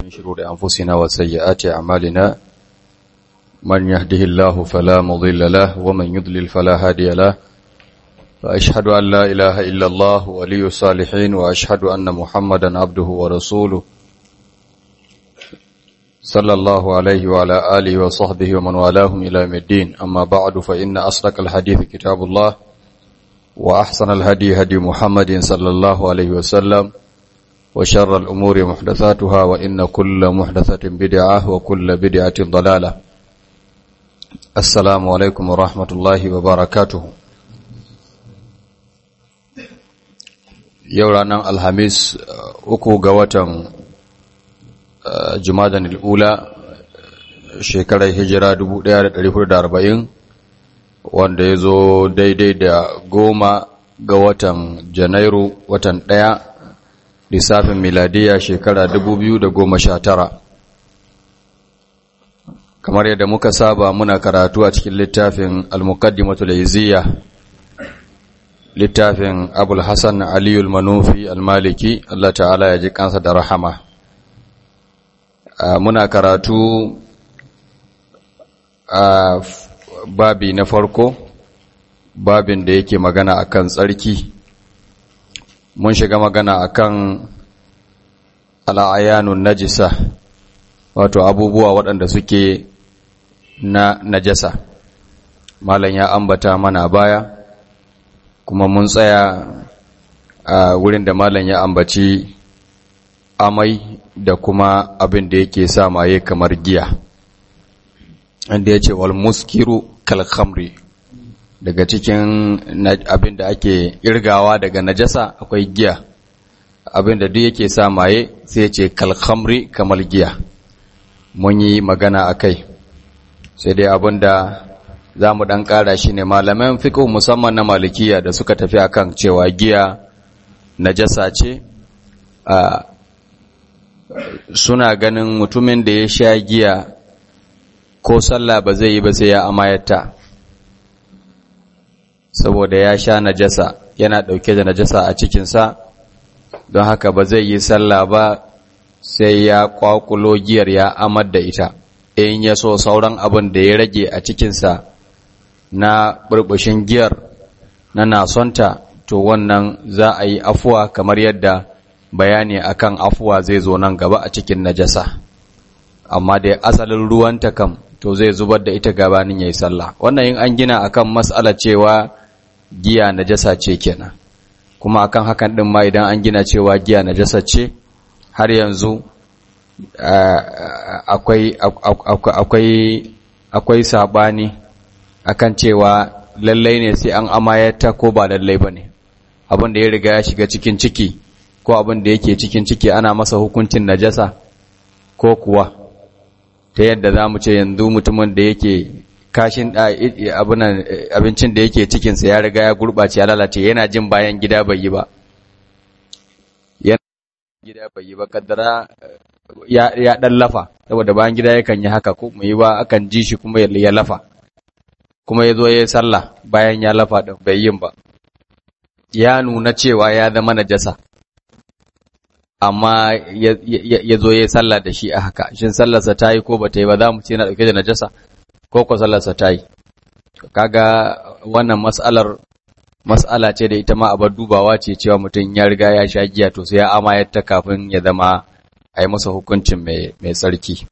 من شرور أنفسنا وسيئات أعمالنا من يهده الله فلا مضل له ومن يضلل فلا هادي له فأشهد أن لا إله إلا الله ولي الصالحين وأشهد أن محمدا عبده ورسوله صلى الله عليه وعلى آله وصحبه ومن والاهم إلى يوم الدين أما بعد فإن أصدق الحديث كتاب الله وأحسن الهدي هدي محمد صلى الله عليه وسلم وشر الأمور محدثاتها وإن كل محدثة بدعة وكل بدعة ضلالة السلام عليكم ورحمة الله وبركاته يورانا الحميس أكو قوة jumadan al'ula shekarar hijira 1440 wanda ya zo daidai da goma ga watan janairu watan ɗaya lissafin miladiya shekara 2019 kamar yadda muka saba muna karatu a cikin littafin al-muqaddimatul izziya littafin abul hassan aliyul manufi al-maliki Allah ta'ala ya ji kansa da rahama Uh, muna karatu a uh, babi na farko babin da yake magana akan tsarki mun shiga magana akan al'ayanun najisa wato abubuwa waɗanda suke na najasa malam ya ambata mana baya kuma mun tsaya a uh, wurin da malam ya ambaci amai da kuma abin da yake sa maye kamar giya inda ya ce wal muskiru kal khamri daga cikin abin da ake irgawa daga najasa akwai giya abin da duk yake sa maye sai ce kal khamri kamar giya mun yi magana akai sai dai abin da za mu ɗan ƙara shi ne malaman fiƙo musamman na malikiya da suka tafi akan cewa giya najasa ce a suna ganin mutumin da ya sha giya ko sallah ba zai yi ba sai ya amayata saboda ya sha najasa yana ɗauke da najasa a cikinsa don haka ba zai yi sallah ba sai ya kwakulo giyar ya amar da ita in ya so sauran abin da ya rage a cikinsa na burbushin giyar na nasonta to wannan za a yi afuwa kamar yadda bayani akan afuwa zai zo nan gaba a cikin najasa amma da asalin ruwanta kam to zai zubar da ita gabanin yayi sallah wannan in an gina akan mas'ala cewa giya najasa ce kenan kuma akan hakan din ma idan an gina cewa giya najasa ce har yanzu akwai akwai akwai sabani akan cewa lallai ne sai an amayata ko ba lallai bane abin da ya riga ya shiga cikin ciki ko abin da yake cikin ciki ana masa hukuncin najasa ko kuwa ta yadda za mu ce yanzu mutumin da yake kashin abincin da yake cikinsa ya riga ya gurɓace ya lalace yana jin bayan gida bai yi ba yana gida bai yi ba kaddara ya ɗan lafa saboda bayan gida yakan yi haka ko mu yi ba akan ji shi kuma ya lafa kuma ya zo ya yi sallah bayan ya lafa ɗin bai yin ba ya nuna cewa ya zama najasa amma ya zo ya sallah da shi a haka shin sallarsa ta yi ko ba ta yi ba za mu ce na ɗauke da najasa ko ko sallarsa ta yi kaga wannan mas'alar mas'ala ce da ita ma abar dubawa ce cewa mutum ya riga ya sha giya to sai ya amayar ta kafin ya zama a yi masa hukuncin mai tsarki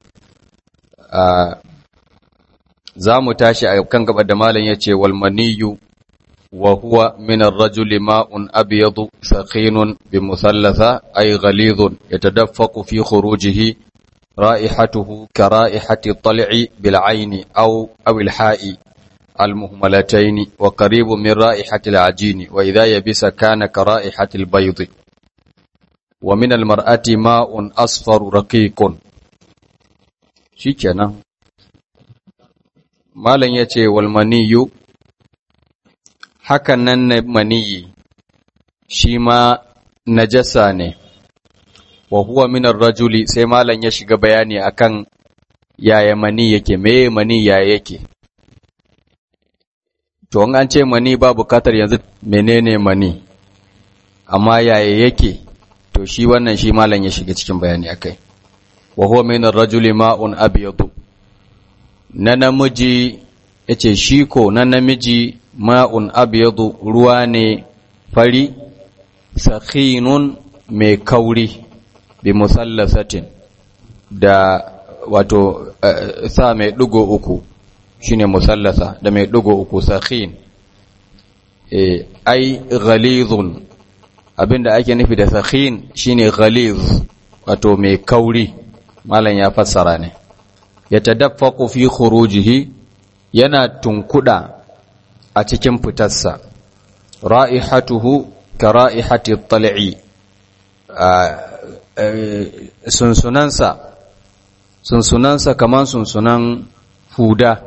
za mu tashi a kan gaba da malam ya ce walmaniyu وهو من الرجل ماء أبيض ثخين بمثلثة أي غليظ يتدفق في خروجه رائحته كرائحة الطلع بالعين أو أو الحاء المهملتين وقريب من رائحة العجين وإذا يبس كان كرائحة البيض ومن المرأة ماء أصفر رقيق شكنا ما لن يتي والمني hakan nan na maniyi shi ma najasa ne wa huwa minar rajuli sai malam ya shiga bayani akan yaya mani yake meye mani yaya yake to an ce mani ba bukatar yanzu menene mani amma yaya yake to shi wannan shi malam ya shiga cikin bayani akai wa huwa min ar-rajuli ma'un abyadu na namiji yace shi ko na namiji ma'un abyadu ruwa ne fari sakhinun mai kauri bi musallasatin da wato sa mai dugo uku shine musallasa da mai dugo uku sakhin eh ai ghalizun abinda ake nufi da sakhin shine ghaliz wato mai kauri malam ya fassara ne ya tadaffaqu fi khurujihi yana tunkuda a cikin fitarsa ra'ihatuhu ka ra'ihati at-tal'i sunsunansa sunsunansa kaman sunsunan huda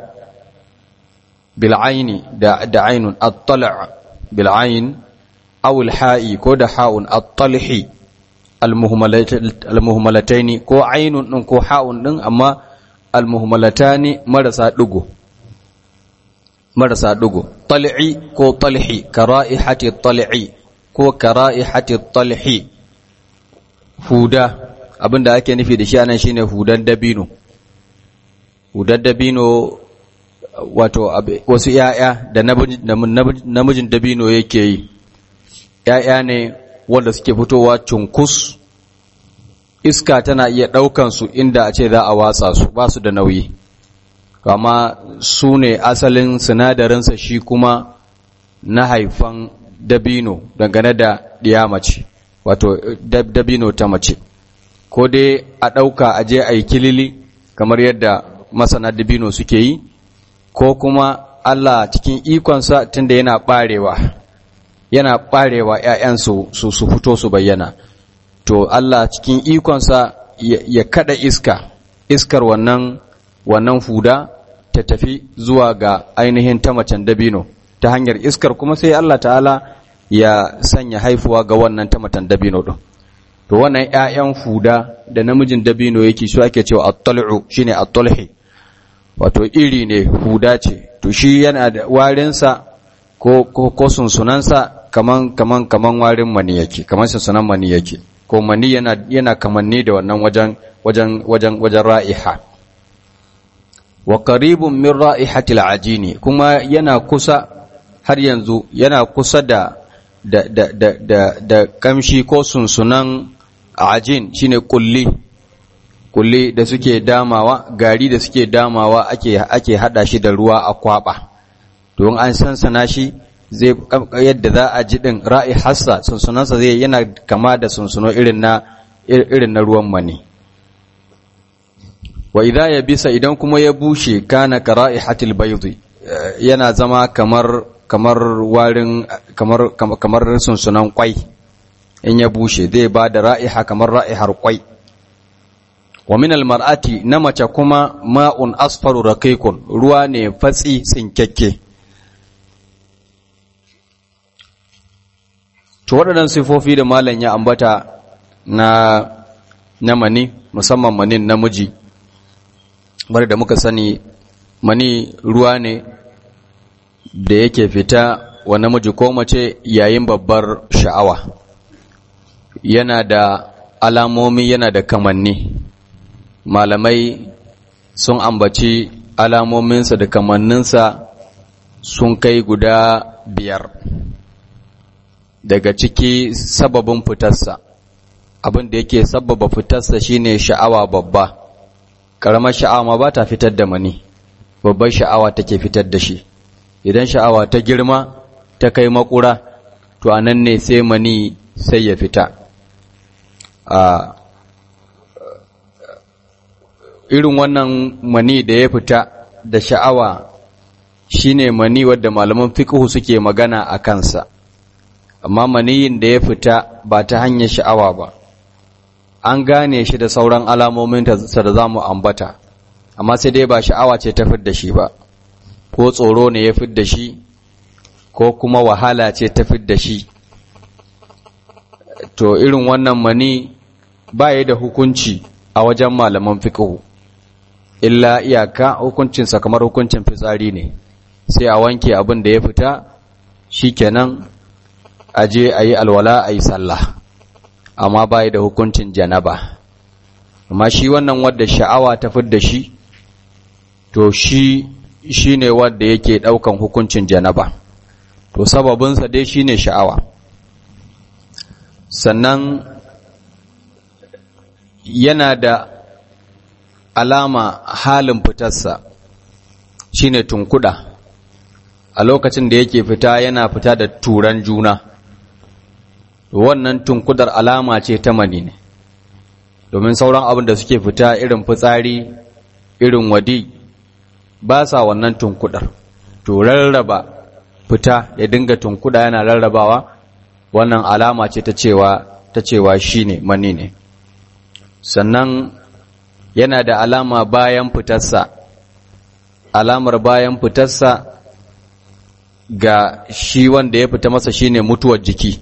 bil'aini da da ainun at-tal' bil'ain aw al-ha'i ko da ha'un at-talhi al-muhmalataini ko ainun din ko ha'un din amma al-muhmalatani marasa dugo marasa dugo tal'i ko talhi kara'ihati tal'i ko kara'ihati talhi huda abinda ake nufi da shi anan shine hudan dabino hudan dabino wato wasu ‘ya'ya da namijin dabino yake yi, ‘ya'ya ne wanda suke fitowa cunkus, iska tana iya ɗaukansu inda a ce za a watsa su ba su da nauyi, kama su ne asalin sinadarinsa shi kuma na haifan dabino dangane da ɗiyamace, wato dabino ta mace, ko dai a ɗauka a je a yi kilili kamar yadda masana dabino suke yi, ko kuma Allah cikin ikonsa tunda yana ɓarewa yana ɓarewa ‘ya'yansu su su fito su bayyana to Allah cikin ikonsa ya kada iska iskar wannan wannan fuda ta tafi zuwa ga ainihin ta macen dabino ta hanyar iskar kuma sai Allah ta'ala ya sanya haifuwa ga wannan ta macen dabino ɗin to wannan ‘ya'yan fuda da namijin dabino yake shi ake cewa at-tal'u shine at-talhi wato iri ne huda ce to shi yana da warinsa ko ko, ko sunsunansa kaman kaman kaman warin mani yake kaman sunsunan mani yake ko mani yana yana kamanni da wannan wajen wajen wajen wajen ra'iha wa qaribun min ra'ihatil ajini kuma yana kusa har yanzu yana kusa da da da da da, da kamshi ko sunsunan ajin shine kulli kulli da suke damawa gari da suke damawa ake ake hada shi da ruwa a kwaba don an sansana shi zai yadda za a ji din ra'i hassa sunsunansa zai yana kama da sunsuno irin na irin na ruwan mani wa idza ya bisa idan kuma ya bushe kana ka ra'ihatil bayd yana zama kamar kamar warin kamar kamar sunsunan kwai in ya bushe zai ba da ra'iha kamar ra'ihar kwai wa min almar'ati na mace kuma ma'un asfaru raqiqun ruwa ne fatsi tsinkekke to waɗannan sifofi da malam ya ambata na na mani musamman manin namiji bar da muka sani mani ruwa ne da yake fita wa namiji ko mace yayin babbar sha'awa yana da alamomi yana da kamanni malamai sun ambaci alamominsa da kamanninsa sun kai guda biyar daga ciki sababin fitarsa abin da yake sababa fitarsa shine sha'awa babba ƙaramar sha'awa ma ba ta fitar da mani babbar sha'awa take fitar da shi idan sha'awa ta girma ta kai makura to a nan ne sai mani sai ya fita a irin wannan mani da ya fita da sha'awa shine mani wadda malaman fiqhu suke magana a kansa amma maniyin da ya fita ba ta hanyar sha'awa ba an gane shi da sauran alamomin da za mu ambata amma sai dai ba sha'awa ce ta fidda shi ba ko tsoro ne ya fidda shi ko kuma wahala ce ta fidda shi to irin wannan mani ba ya da hukunci a wajen malaman fiqhu illa iyaka hukuncinsa kamar hukuncin fitsari ne sai a wanke abin da ya fita shikenan a je a yi alwala a yi sallah amma ba da hukuncin janaba amma shi wannan wadda sha'awa ta fidda shi to shi shi ne wadda yake ɗaukan hukuncin janaba to sababinsa dai shi ne sha'awa sannan yana da alama halin fitarsa shi ne tunkuda a lokacin da yake fita yana fita da turan juna wannan tunkudar alama ce ta mani ne domin sauran abin da suke fita irin fitsari irin wadi ba sa wannan tunkudar to rarraba fita ya dinga tunkuda yana rarrabawa wannan alama ce ta cewa ta cewa shine mani ne sannan yana da alama bayan fitarsa alamar bayan fitarsa ga shi wanda ya fita masa shine mutuwar jiki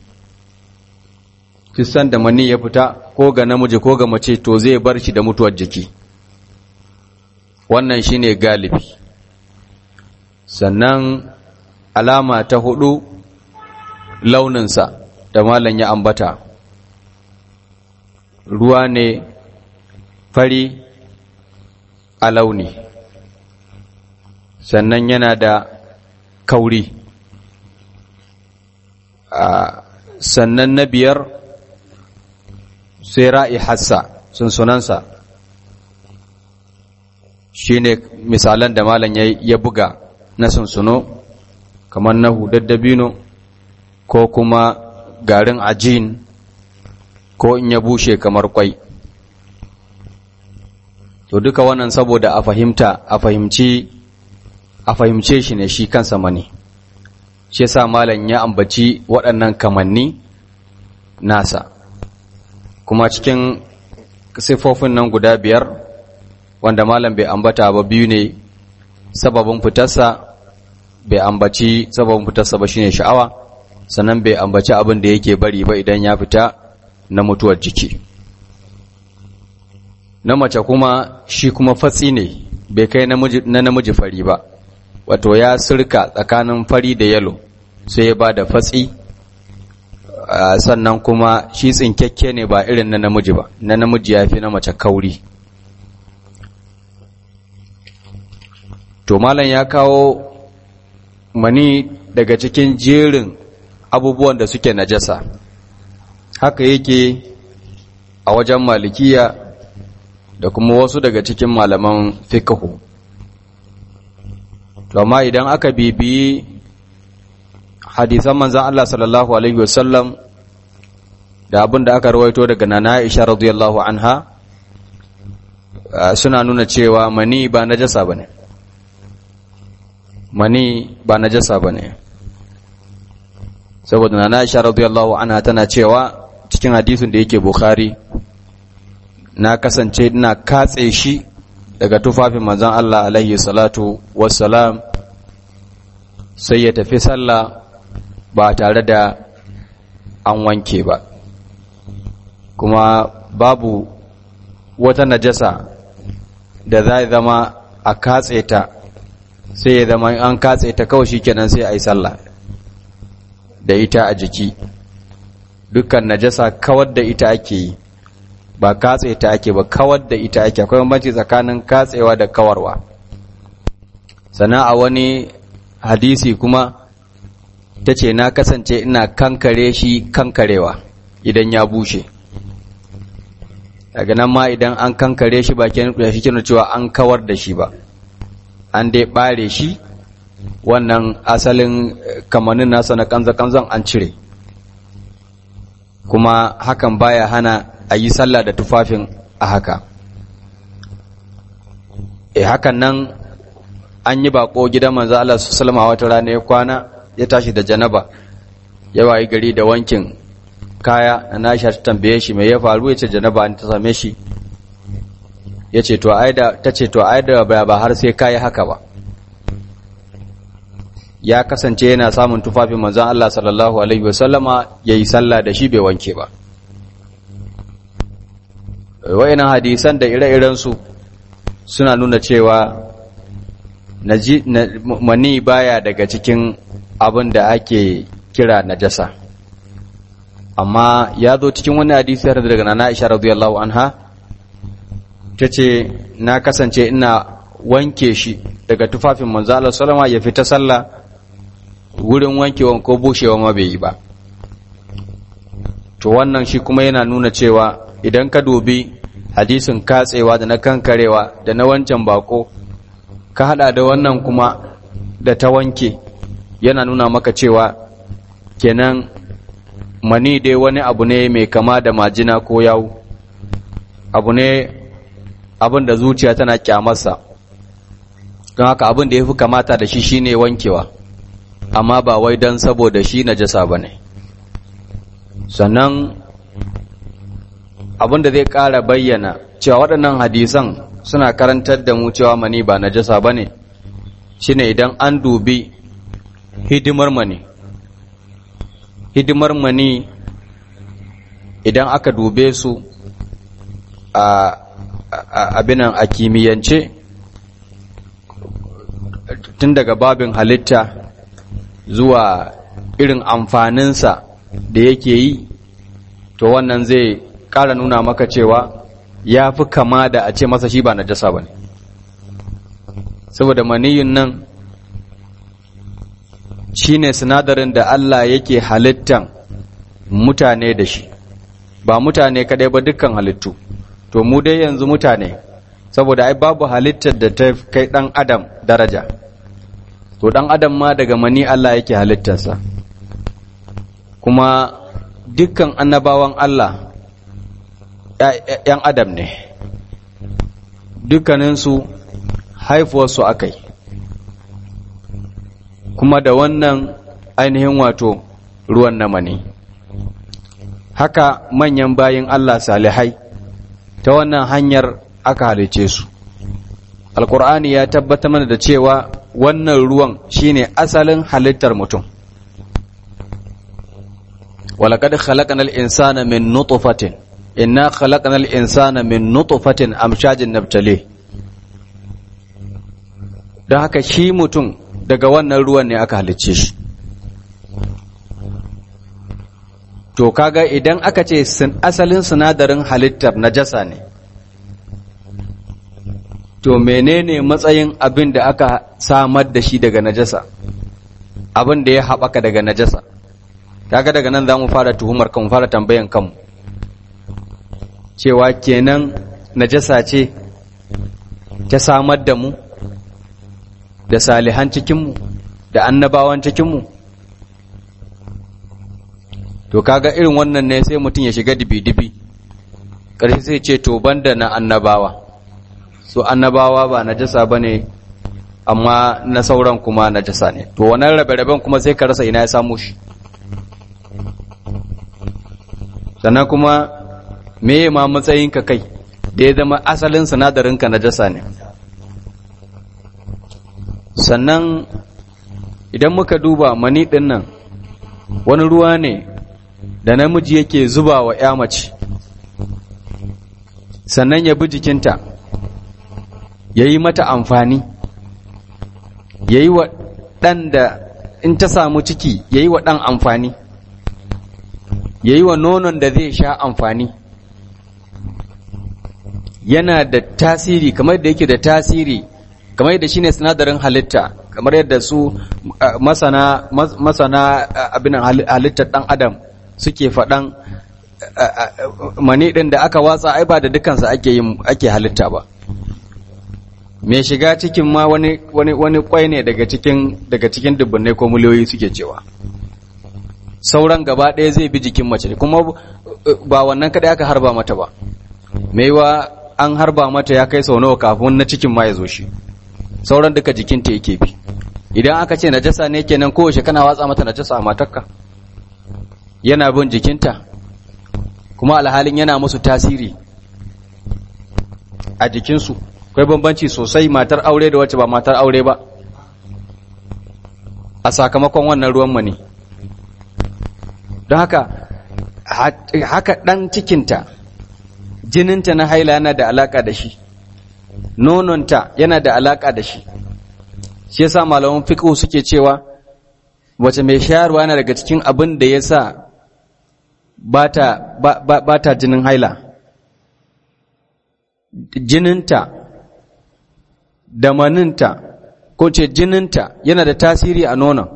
kisan da mani ya fita ko ga namiji ko ga mace to zai bar shi da mutuwar jiki wannan shine galibi sannan alama ta hudu launinsa da malam ya ambata ruwa ne fari a launi sannan yana da kauri sannan na biyar sai ra'i hassa sun sunansa shi ne misalan da malam ya buga na sunsuno kamar na hudaddabino ko kuma garin ajin ko in ya bushe kamar kwai to duka wannan saboda a fahimta a fahimci a fahimce shi ne shi kansa mani shi yasa malam ya ambaci waɗannan kamanni nasa kuma cikin siffofin nan guda biyar wanda malam bai ambata ba biyu ne sababin fitarsa bai ambaci sababin fitarsa ba shine sha'awa sannan bai ambaci abin da yake bari ba idan ya fita na mutuwar jiki na mace kuma shi kuma fatsi ne bai kai na namiji fari ba wato ya sirka tsakanin fari da yalo sai ya ba da fatsi sannan kuma shi tsinkekke ne ba irin na namiji ba na namiji ya fi na mace kauri to malam ya kawo mani daga cikin jerin abubuwan da suke najasa haka yake a wajen malikiya da kuma wasu daga cikin malaman fiqhu to amma idan aka bibiyi hadisan manzon Allah sallallahu alaihi wasallam da abin da aka rawaito daga nana Aisha radiyallahu anha suna nuna cewa mani ba najasa bane mani ba najasa bane saboda nana Aisha radiyallahu anha tana cewa cikin hadisin da yake Bukhari na kasance ina katse shi daga tufafin manzon Allah alaihi salatu wassalam sai ya tafi sallah ba tare da an wanke ba kuma babu wata najasa da za zama a katse ta sai ya zama an katse ta kawai shikenan sai a yi sallah da ita a jiki dukkan najasa kawar da ita ake yi ba katse ta ake ba kawar da ita ake akwai bambanci tsakanin katsewa da kawarwa sannan a wani hadisi kuma ta ce na kasance ina kankare shi kankarewa idan ya bushe daga nan ma idan an kankare shi ba shi kinu cewa an kawar da shi ba an dai bare shi wannan asalin kamanin nasa na kanza-kanzan an cire kuma hakan baya hana a yi sallah da tufafin a haka e hakan nan an yi bako gidan manzo Allah sallama wata rana ya kwana ya tashi da janaba ya wayi gari da wankin kaya na Aisha ta tambaye shi me ya faru yace janaba an ta same shi yace to aida tace to aida ba ba har sai kai haka ba ya kasance yana samun tufafin manzon Allah sallallahu alaihi wasallama yayi sallah da shi bai wanke ba wayannan hadisan da ire-iren su suna nuna cewa mani baya daga cikin abin da ake kira najasa amma ya zo cikin wani hadisi har daga nana Aisha radiyallahu anha ta ce na kasance ina wanke shi daga tufafin manzo Allah sallama ya fita sallah wurin wankewa ko bushewa ma bai yi ba to wannan shi kuma yana nuna cewa idan ka dubi hadisin katsewa da na kankarewa da na wancan bako ka hada da wannan kuma da ta wanke yana nuna maka cewa kenan mani dai wani abu ne mai kama da majina ko yawu abu ne abin da zuciya tana kyamarsa don haka abin da ya fi kamata da shi shine wankewa amma ba wai don saboda shi najasa ba ne sannan abin da zai ƙara bayyana cewa waɗannan hadisan suna karantar da mu cewa mani ba najasa ba ne shine idan an dubi hidimar mani hidimar mani idan aka dube su a abinan a kimiyyance tun daga babin halitta zuwa irin amfaninsa da yake yi to wannan zai ƙara nuna maka cewa ya fi kama da a ce masa shi ba na jasa ba ne saboda maniyin nan shi ne sinadarin da Allah yake halittan mutane da shi ba mutane kadai ba dukkan halittu to mu dai yanzu mutane saboda ai babu halittar da ta kai ɗan adam daraja to ɗan adam ma daga mani Allah yake halittarsa kuma dukkan annabawan Allah ‘yan adam ne dukkaninsu haifuwarsu akai kuma da wannan ainihin wato ruwan na mani haka manyan bayin Allah salihai ta wannan hanyar aka halice su alkur'ani ya tabbata mana da cewa wannan ruwan shine asalin halittar mutum walaqad khalaqnal insana min nutfatin inna khalaqnal insana min nutfatin amshajin nabtali don haka shi mutum daga wannan ruwan ne aka halicce shi to kaga idan aka ce asalin sinadarin halittar najasa ne to menene matsayin abin da aka samar da shi daga najasa abin da ya haɓaka daga najasa kaga daga nan za mu fara tuhumar kan fara tambayan kanmu cewa kenan najasa ce ta samar da mu da salihan cikinmu da annabawan cikinmu to kaga irin wannan ne sai mutum ya shiga dibi-dibi ƙarshe sai ce to banda na annabawa so annabawa ba najasa ba ne amma na sauran kuma najasa ne to wannan rabe-raben kuma sai ka rasa ina ya samu shi sannan kuma me ma matsayinka kai da ya zama asalin sinadarinka najasa ne sannan idan muka duba mani ɗin nan wani ruwa ne da namiji yake zuba wa ya mace sannan ya bi jikinta ya yi mata amfani ya yi wa ɗan da in ta samu ciki ya yi wa ɗan amfani ya yi wa nonon da zai sha amfani yana da tasiri kamar da yake da tasiri kamar yadda shine sinadarin halitta kamar yadda su masana masana abin halittar ɗan adam suke faɗan mani ɗin da aka watsa ai ba da dukansa ake yin ake halitta ba mai shiga cikin ma wani wani wani kwai ne daga cikin daga cikin dubbunai ko miliyoyi suke cewa sauran gaba ɗaya zai bi jikin mace kuma ba wannan kadai aka harba mata ba maiwa an harba mata ya kai sau nawa kafin na cikin ma ya zo shi sauran duka jikinta yake bi idan aka ce najasa ne kenan kowace kana watsa mata najasa a matarka yana bin jikinta kuma alhalin yana musu tasiri a jikinsu akwai bambanci sosai matar aure da wacce ba matar aure ba a sakamakon wannan ruwan mani don haka haka ɗan cikinta jininta na haila yana da alaka da shi nononta yana da alaka da shi shi yasa malaman fiqh suke cewa wace mai shayarwa yana daga cikin abin da yasa bata ba ta jinin haila jininta da maninta ko ce jininta yana da tasiri a nonon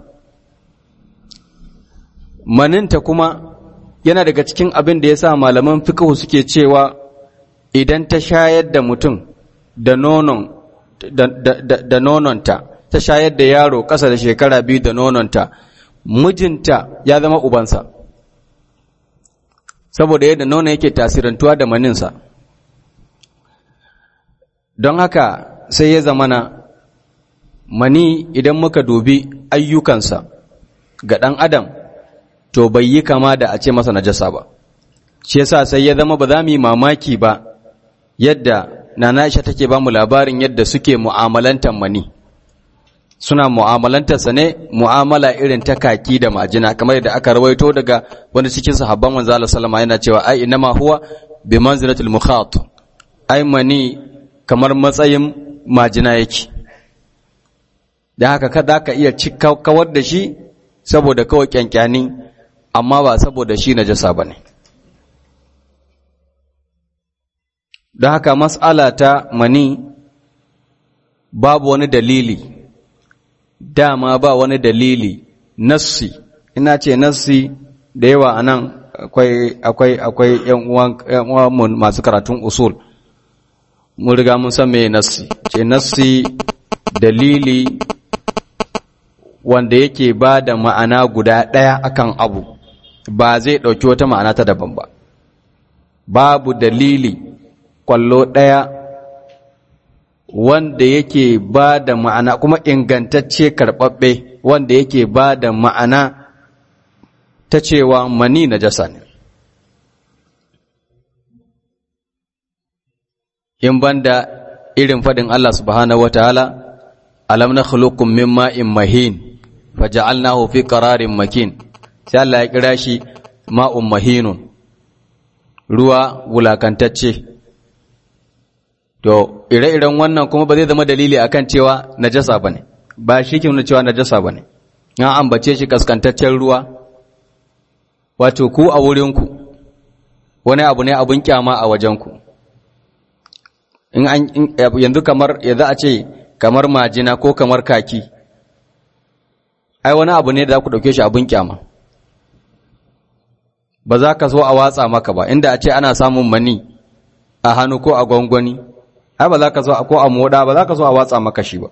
maninta kuma yana daga cikin abin da ya sa malaman fiqhu suke cewa idan ta shayar da mutum da nonon da, da, da, da nononta ta shayar da yaro ƙasa da shekara biyu da nononta mijinta ya zama ubansa saboda yadda nonon yake tasirantuwa da maninsa don haka sai ya zamana mani idan muka dubi ayyukansa ga ɗan adam to bai yi kama da a ce masa najasa ba shi yasa sai ya zama ba za mu yi mamaki ba yadda nana Aisha take ba mu labarin yadda suke mu'amalantar mani suna mu'amalantarsa ne mu'amala irin ta kaki da majina kamar yadda aka rawaito daga wani cikin sahabban manzo Allah sallama yana cewa ai inma huwa bi manzilatil mukhat ai mani kamar matsayin majina yake da haka kada ka iya kawar da shi saboda kawai kyankyani amma ba saboda shi najasa bane da haka mas'ala ta mani babu wani dalili dama ba wani dalili nassi ina ce nassi da yawa anan akwai akwai akwai yan uwan masu karatun usul mun riga mun san meye nassi ce nassi dalili wanda yake ba da ma'ana guda ɗaya akan abu ba zai ɗauki wata ma'ana ta daban ba babu dalili kwallo ɗaya wanda yake ba da ma'ana kuma ingantacce karɓaɓɓe wanda yake ba da ma'ana ta cewa mani na jasa ne in banda irin faɗin Allah subhanahu wa ta'ala alam na khuluqum min ma'in mahin faja'alnahu fi qararin makin sai Allah ya kira shi ma'un mahinun ruwa wulakantacce to ire-iren wannan kuma ba zai zama dalili akan cewa najasa bane ba shi ke nuna cewa najasa bane an ambace shi kaskantaccen ruwa wato ku a wurinku wani abu ne abun kyama a wajenku in an yanzu kamar yanzu a ce kamar majina ko kamar kaki ai wani abu ne da za ku ɗauke shi abun kyama ba za ka so a watsa maka ba inda a ce ana samun mani a hannu ko a gwangwani ai ba za ka so ko a moda ba za ka so a watsa maka shi ba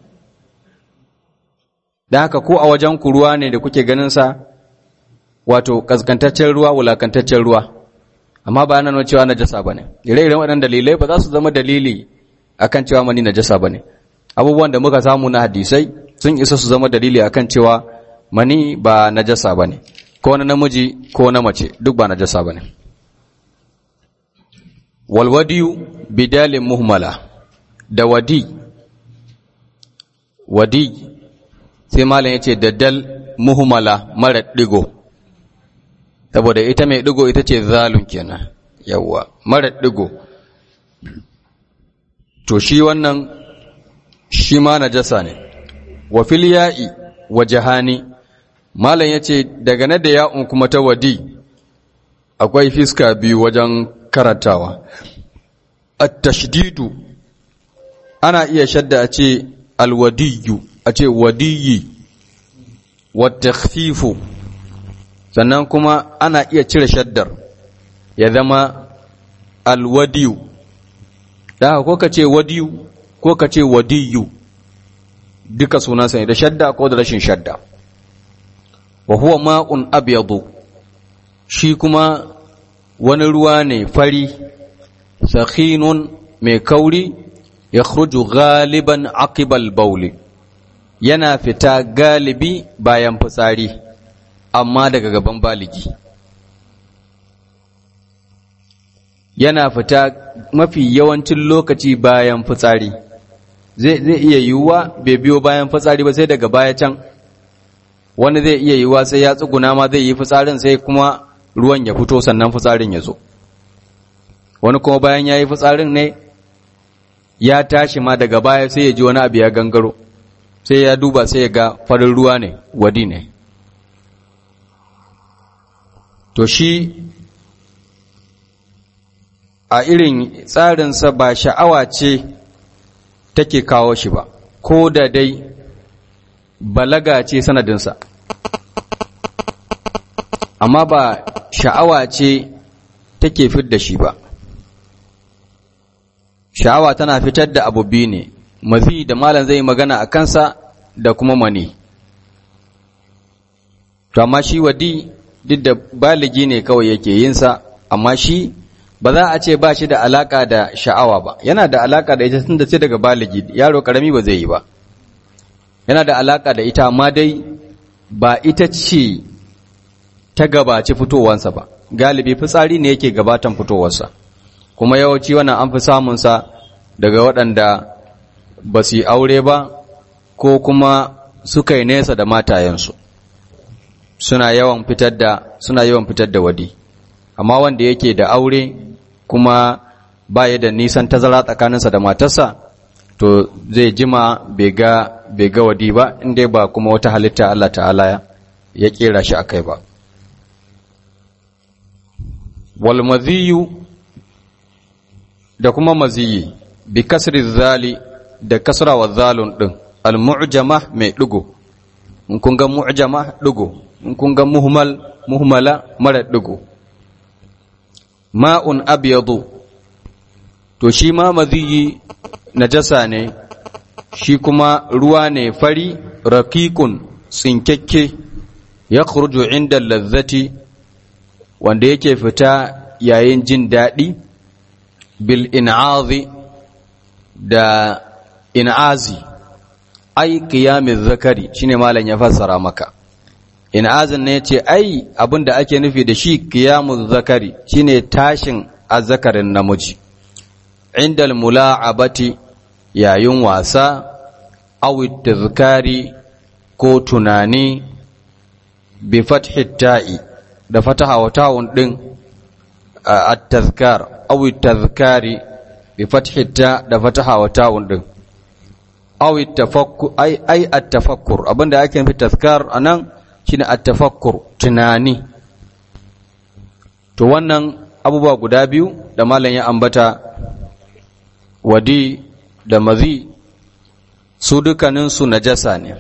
da haka ko a wajen ku ruwa ne da kuke ganin sa wato kaskantaccen ruwa wulakantaccen ruwa amma ba yana nuna cewa najasa bane ire-iren waɗannan dalilai ba za su zama dalili akan cewa mani najasa bane abubuwan da muka samu na hadisai sun isa su zama dalili akan cewa mani ba najasa bane ko na namiji ko na mace duk ba najasa bane walwadiyu bidalin muhmala da wadi wadi sai malam yace da dal muhmala mara digo saboda ita mai digo ita ce zalun kenan yawa mara digo to shi wannan shi ma najasa ne wa fil ya'i wa jahani malam yace daga na da ya'un kuma ta wadi akwai fiska biyu wajen karantawa at-tashdidu ana iya shadda a ce alwadiyu a ce wadiyi wat-takhfifu sannan kuma ana iya cire shaddar ya zama alwadiyu da ko ka ce wadiyu ko ka ce wadiyu duka sunansa ne da shadda ko da rashin shadda wa huwa ma'un abyadu shi kuma wani ruwa ne fari sakhinun mai kauri ya khruju galiban aqibal bauli yana fita galibi bayan fitsari amma daga gaban baligi yana fita mafi yawancin lokaci bayan fitsari zai iya yiwuwa bai biyo bayan fitsari ba sai daga baya can wani zai iya yiwuwa sai ya tsuguna ma zai yi fitsarin sai kuma ruwan ya fito sannan fitsarin ya zo wani kuma bayan ya yi fitsarin ne ya tashi ma daga baya sai ya ji wani abu ya gangaro sai ya duba sai ya ga farin ruwa ne wadi ne to shi a irin tsarinsa ba sha'awa ce take kawo shi ba ko da dai balaga ce sanadinsa amma ba sha'awa ce take fidda shi ba sha'awa tana fitar da abu biyu ne mazi da malam zai magana a kansa da kuma mani to amma shi wadi duk da baligi ne kawai yake yinsa amma shi ba za a ce ba shi da alaka da sha'awa ba yana da alaka da ita tun da sai daga baligi yaro karami ba zai yi ba yana da alaka da ita amma dai ba ita ce ta gabaci fitowansa ba galibi fitsari ne yake gabatan fitowarsa kuma yawanci wannan an fi samunsa daga waɗanda ba su yi aure ba ko kuma suka yi nesa da matayensu suna yawan fitar da suna yawan fitar da wadi amma wanda yake da aure kuma baya da nisan tazara tsakaninsa da matarsa to zai jima bai ga bai ga wadi ba inda ba kuma wata halitta Allah ta'ala ya kera shi akai ba wal madhiyu da kuma maziyi bi kasri zali da kasra wa zalun din al mu'jama mai digo in kun ga mu'jama digo in kun ga muhmal muhmala mara digo ma'un abyadu to shi ma maziyi najasa ne shi kuma ruwa ne fari raqiqun tsinkekke ya khruju inda lazzati wanda yake fita yayin jin daɗi bil in'azi da in'azi ai qiyamiz zakari shine malam ya fassara maka in'azin ne yace ai abinda ake nufi da shi qiyamuz zakari shine tashin azzakarin namiji indal mula'abati yayin wasa aw tazkari ko tunani bi fathi ta'i da fataha wa ta'un din at-tazkar aw at-tazkari bi fathi ta da fataha wa ta'un din aw at-tafakkur ai ai at-tafakkur abinda ake nufi tazkar anan shine at-tafakkur tunani to wannan abubuwa guda biyu da malam ya ambata wadi da mazi su dukkaninsu najasa ne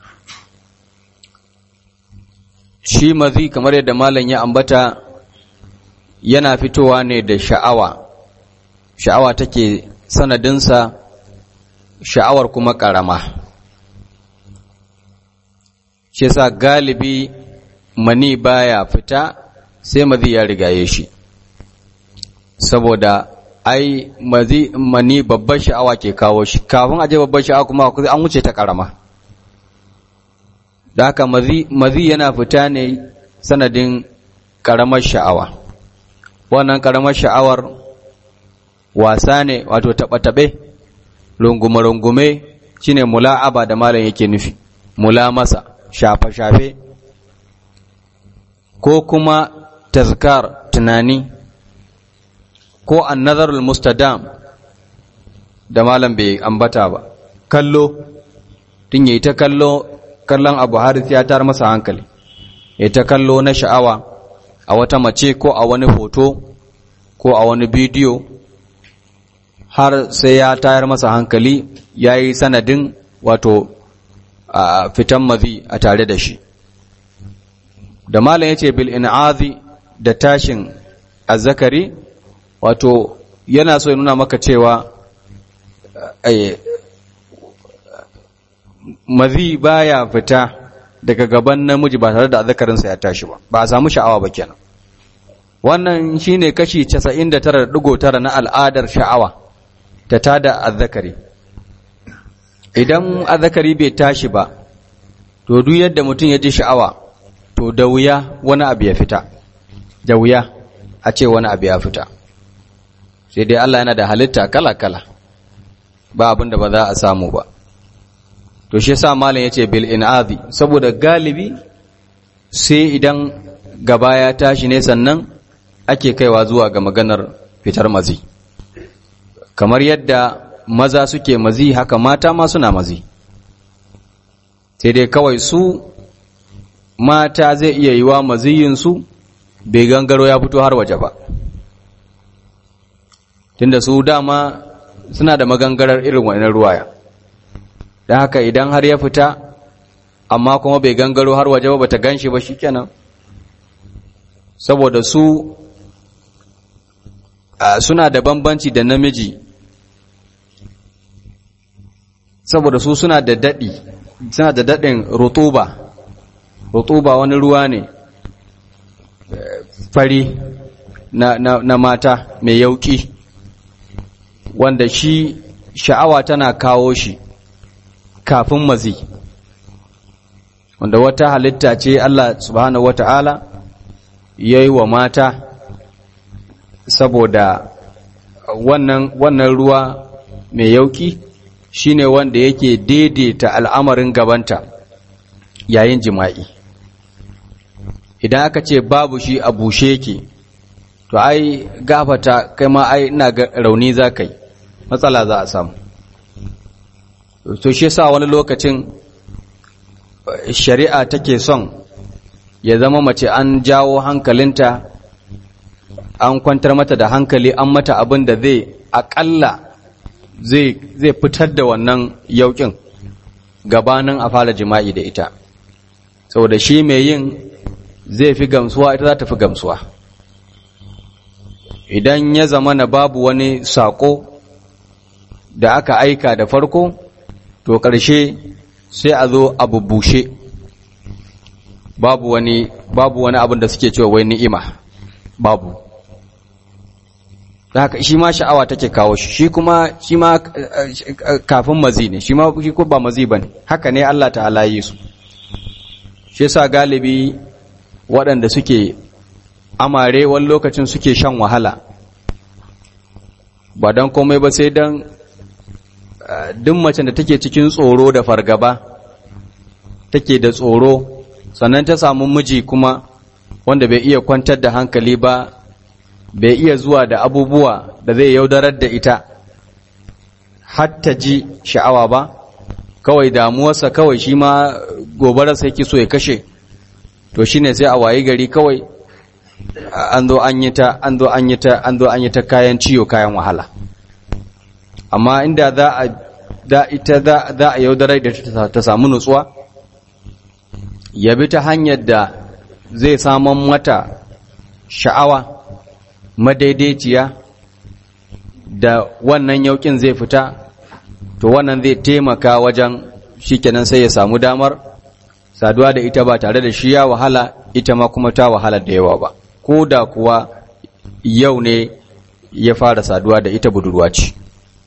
shi mazi kamar yadda malam ya ambata yana fitowa ne da sha'awa sha'awa take sanadinsa sha'awar kuma ƙarama shi sa galibi mani baya fita sai mazi ya rigaye shi saboda ai mazi mani babbar sha'awa ke kawo shi kafin aje babbar sha'awa kuma an wuce ta ƙarama da haka mazi yana fita ne sanadin ƙaramar sha'awa wannan ƙaramar sha'awar wasa ne wato taɓe-taɓe rungume-rungume shine mula'aba da malam yake nufi mula masa shafe-shafe ko kuma tazkar tunani ko annazarul mustadam da malam bai ambata ba kallo tun yayi ta kallo kallon abu haris ya tar masa hankali ya ta kallo na sha'awa a wata mace ko a wani hoto ko a wani bidiyo har sai ya tayar masa hankali ya yi sanadin wato a fitan mazi a tare da shi da malam ya ce bil in'azi da tashin azzakari wato yana so ya nuna maka cewa mazi baya fita daga gaban namiji ba tare da azzakarinsa ya tashi ba ba a samu sha'awa ba kenan wannan shine kashi 99.9 na al'adar sha'awa ta tada azzakari idan azzakari bai tashi ba to duk yadda mutum ya ji sha'awa to da wuya wani abu ya fita da wuya a ce wani abu ya fita sai dai Allah yana da halitta kala-kala ba abin da ba za a samu ba to shi yasa malam yace bil in'azi saboda galibi sai idan gaba ya tashi ne sannan ake kaiwa zuwa ga maganar fitar mazi kamar yadda maza suke mazi haka mata ma suna mazi sai dai kawai su mata zai iya yiwa maziyinsu bai gangaro ya fito har waje ba tunda su dama suna da magangarar irin wannan ruwaya don haka idan har ya fita amma kuma bai gangaro har waje ba bata ganshi ba shikenan saboda su suna da bambanci da namiji saboda su suna da daɗi suna da daɗin rutuba rutuba wani ruwa ne fari na, na, na mata mai yauki wanda shi sha'awa tana kawo shi kafin mazi wanda wata halitta ce Allah subhanahu wata'ala ya yi wa mata saboda wannan, wannan ruwa mai yauki shine wanda yake daidaita al'amarin gabanta yayin jima'i idan aka ce babu shi a bushe yake to ai gafata kai ma ai ina ga rauni za ka yi matsala za a samu to shi sa wani lokacin shari'a take son ya zama mace an jawo hankalinta an kwantar mata da hankali an mata abin da zai akalla zai fitar da wannan yaukin gabanin a fara jima'i da ita saboda shi mai yin zai fi gamsuwa ita za ta fi gamsuwa idan ya zama na babu wani saƙo da aka aika da farko to ƙarshe sai a zo a bubbushe babu wani babu wani abin da suke cewa wai ni'ima babu haka shi ma sha'awa take kawo shi shi kuma shi ma kafin mazi ne shi ma shi ko ba mazi bane haka ne Allah ta'ala yi su shi yasa galibi waɗanda suke amare wani lokacin suke shan wahala ba don komai ba sai don duk macen da take cikin tsoro da fargaba take da tsoro sannan ta samu miji kuma wanda bai iya kwantar da hankali ba bai iya zuwa da abubuwa da zai yaudarar da ita hatta ji sha'awa ba kawai damuwarsa kawai shi ma gobararsa yake so ya kashe to shine sai a wayi gari kawai an zo an yi ta an zo an yi ta an zo an yi ta kayan ciwo kayan wahala amma inda za a da ita za za a yaudarar da ta samu nutsuwa ya bi ta hanyar da zai saman mata sha'awa madaidaiciya da wannan yaukin zai fita to wannan zai taimaka wajen shikenan sai ya samu damar saduwa da ita ba tare da shi ya wahala ita ma kuma ta wahala da yawa ba ko da kuwa yau ne ya fara saduwa da ita budurwa ce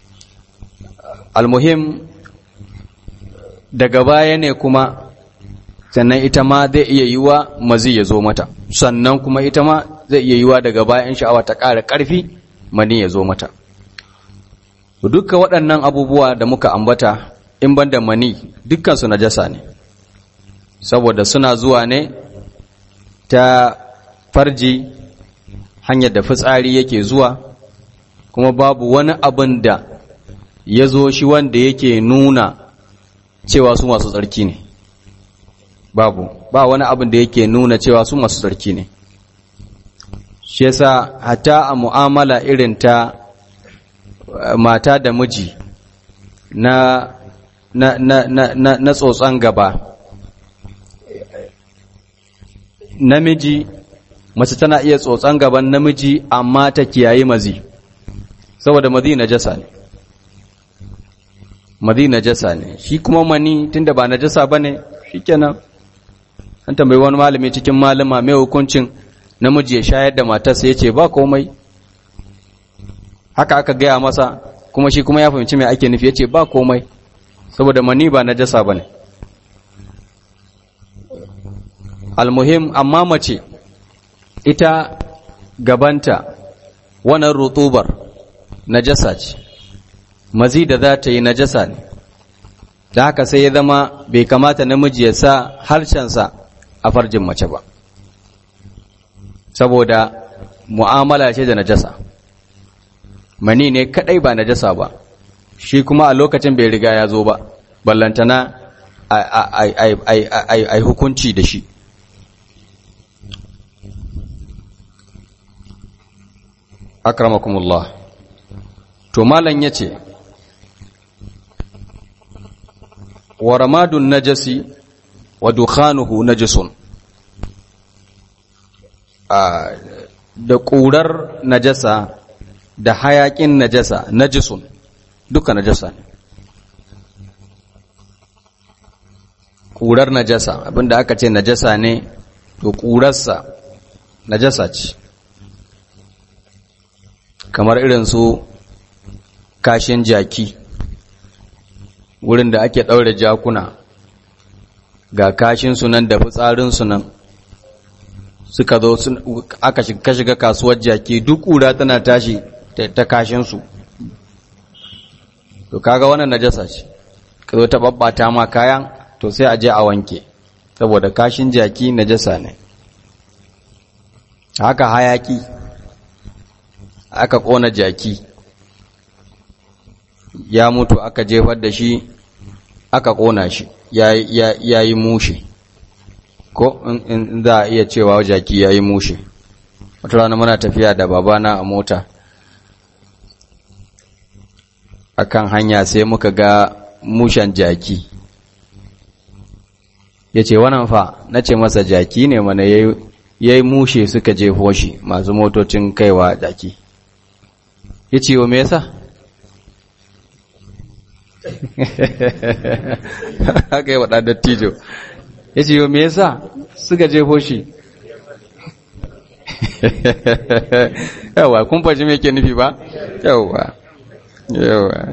almuhim daga baya ne kuma sannan ita ma zai iya yiwa mazi ya zo mata sannan kuma ita ma zai iya yiwa daga bayan sha'awa ta ƙara ƙarfi mani ya zo mata dukkan waɗannan abubuwa da muka ambata in ban da mani dukkansu najasa ne saboda suna zuwa ne ta farji hanyar da fitsari yake zuwa kuma babu wani abin da ya zo shi wanda yake nuna cewa su masu tsarki ne babu ba wani abin da yake nuna cewa su masu tsarki ne shi yasa hata a mu'amala irin ta mata da miji na na na na na, na tsotson gaba namiji mace tana iya tsotson gaban namiji amma ta kiyaye mazi saboda mazi najasa ne mazi najasa ne shi kuma mani tunda ba najasa bane shikenan an tambayi wani malami cikin malama mai hukuncin namiji ya shayar da matarsa yace ba komai haka aka gaya masa kuma shi kuma ya fahimci mai ake nufi yace ba komai saboda mani ba najasa bane almuhim amma mace ita gabanta wannan rutubar najasa ce mazi da za ta yi najasa ne da haka sai ya zama bai kamata namiji ya sa harshensa a farjin mace ba saboda mu'amala ce da najasa mani ne kadai ba najasa ba shi kuma a lokacin bai riga ya zo ba ballantana a hukunci da shi akramakumullah to malam yace wa ramadun najasi wa dukhanuhu najisun da ƙurar najasa da hayaƙin najasa najisun duka najasa ne ƙurar najasa abinda aka ce najasa ne to ƙurarsa najasa ce kamar irin su kashin jaki wurin da ake ɗaure jakuna ga kashinsu nan da fitsarinsu nan suka zo aka shiga kasuwar jaki duk ƙura tana tashi ta kashinsu to kaga wannan najasa ce ka zo ta babbata ma kayan to sai a je a wanke saboda kashin jaki najasa ne haka hayaki aka ƙona jaki ya mutu aka jefar da shi aka ƙona shi ya yi mushe ko in za a iya cewa jaki ya yi mushe wata rana muna tafiya da babana a mota akan hanya sai muka ga mushen jaki ya ce wannan fa na ce masa jaki ne mana ya yi mushe suka jefo shi masu motocin kaiwa jaki ya ce wa me yasa haka yi waɗa dattijo ya ce wa me yasa suka jefo shi yawa kun fashi me ke nufi ba yawa yawa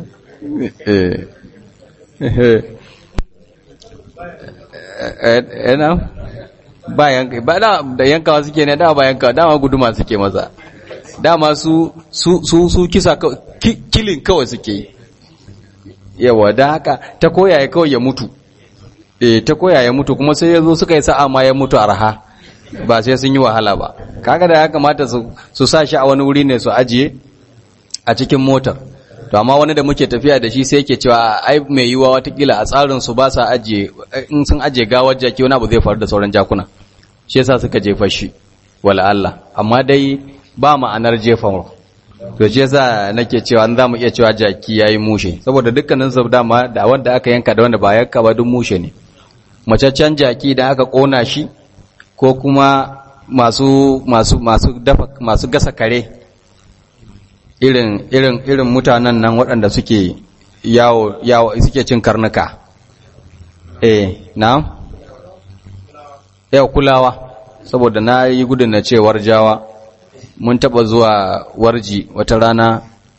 yana ba yanka ba da yankawa suke ne dama ba yankawa dama guduma suke maza dama su su su kisa kilin kawai suke yi yawa da haka ta koya ya kawai ya mutu eh ta koya ya mutu kuma sai ya zo suka yi sa'a ma ya mutu arha ba sai sun yi wahala ba kaga da ya kamata su sa shi a wani wuri ne su ajiye a cikin motar to amma wani da muke tafiya da shi sai yake cewa ai mai yiwa watakila a tsarin su ba sa ajiye in sun ajiye gawar jaki wani abu zai faru da sauran jakuna shi yasa suka jefa shi wala Allah amma dai ba ma'anar jefa to shi yasa nake cewa an za mu iya cewa jaki yayi mushe saboda dukkanin su dama da wanda aka yanka da wanda ba yanka ba duk mushe ne macaccen jaki da aka kona shi ko kuma masu masu masu dafa masu gasa kare irin irin irin mutanen nan waɗanda suke yawo yawo suke cin karnuka eh na yau kulawa saboda na yi gudun na cewar jawa mun taɓa zuwa warji wata rana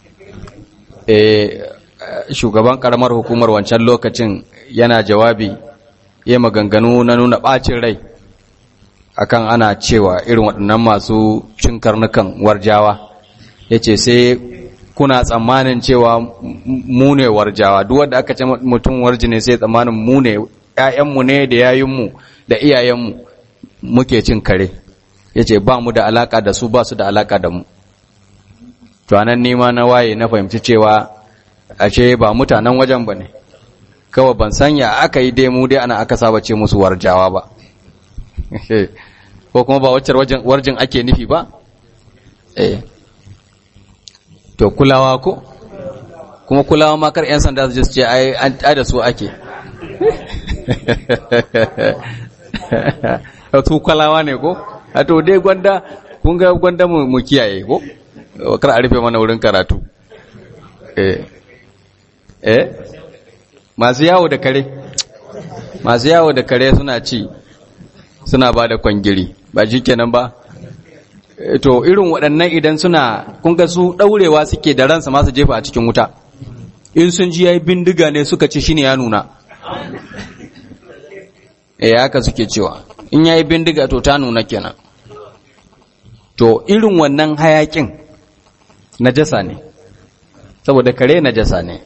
e, shugaban ƙaramar hukumar wancan lokacin yana jawabi ya maganganu na nuna ɓacin rai akan ana cewa irin waɗannan masu cin karnukan warjawa ya ce sai kuna tsammanin cewa mu ne warjawa duk wanda aka ce mutum warji ne sai tsammanin mu ne ‘ya'yanmu ne da yayinmu da iyayenmu muke cin kare ya ce ba mu da alaka da su ba su da alaka da mu to anan nima na waye na fahimci cewa ashe ba mutanen wajen ba ne kawai ban sanya aka yi dai mu dai ana aka saba ce musu warjawa ba ko kuma ba waccar warjin ake nufi ba eh to kulawa ko kuma kulawa ma kar 'yan sanda su ce ai da su ake su kulawa ne ko a to dai gwanda kun ga gwanda mu kiyaye ko kar a rufe mana wurin karatu eh eh masu yawo da kare masu yawo da kare suna ci suna ba da kwangiri ba shi kenan ba to irin waɗannan idan suna kun ga su ɗaurewa suke da ransa masu jefa a cikin wuta in sun ji yayi bindiga ne suka ci shine ya nuna eh haka suke cewa in yayi bindiga to ta nuna kenan to irin wannan hayakin najasa ne saboda kare najasa ne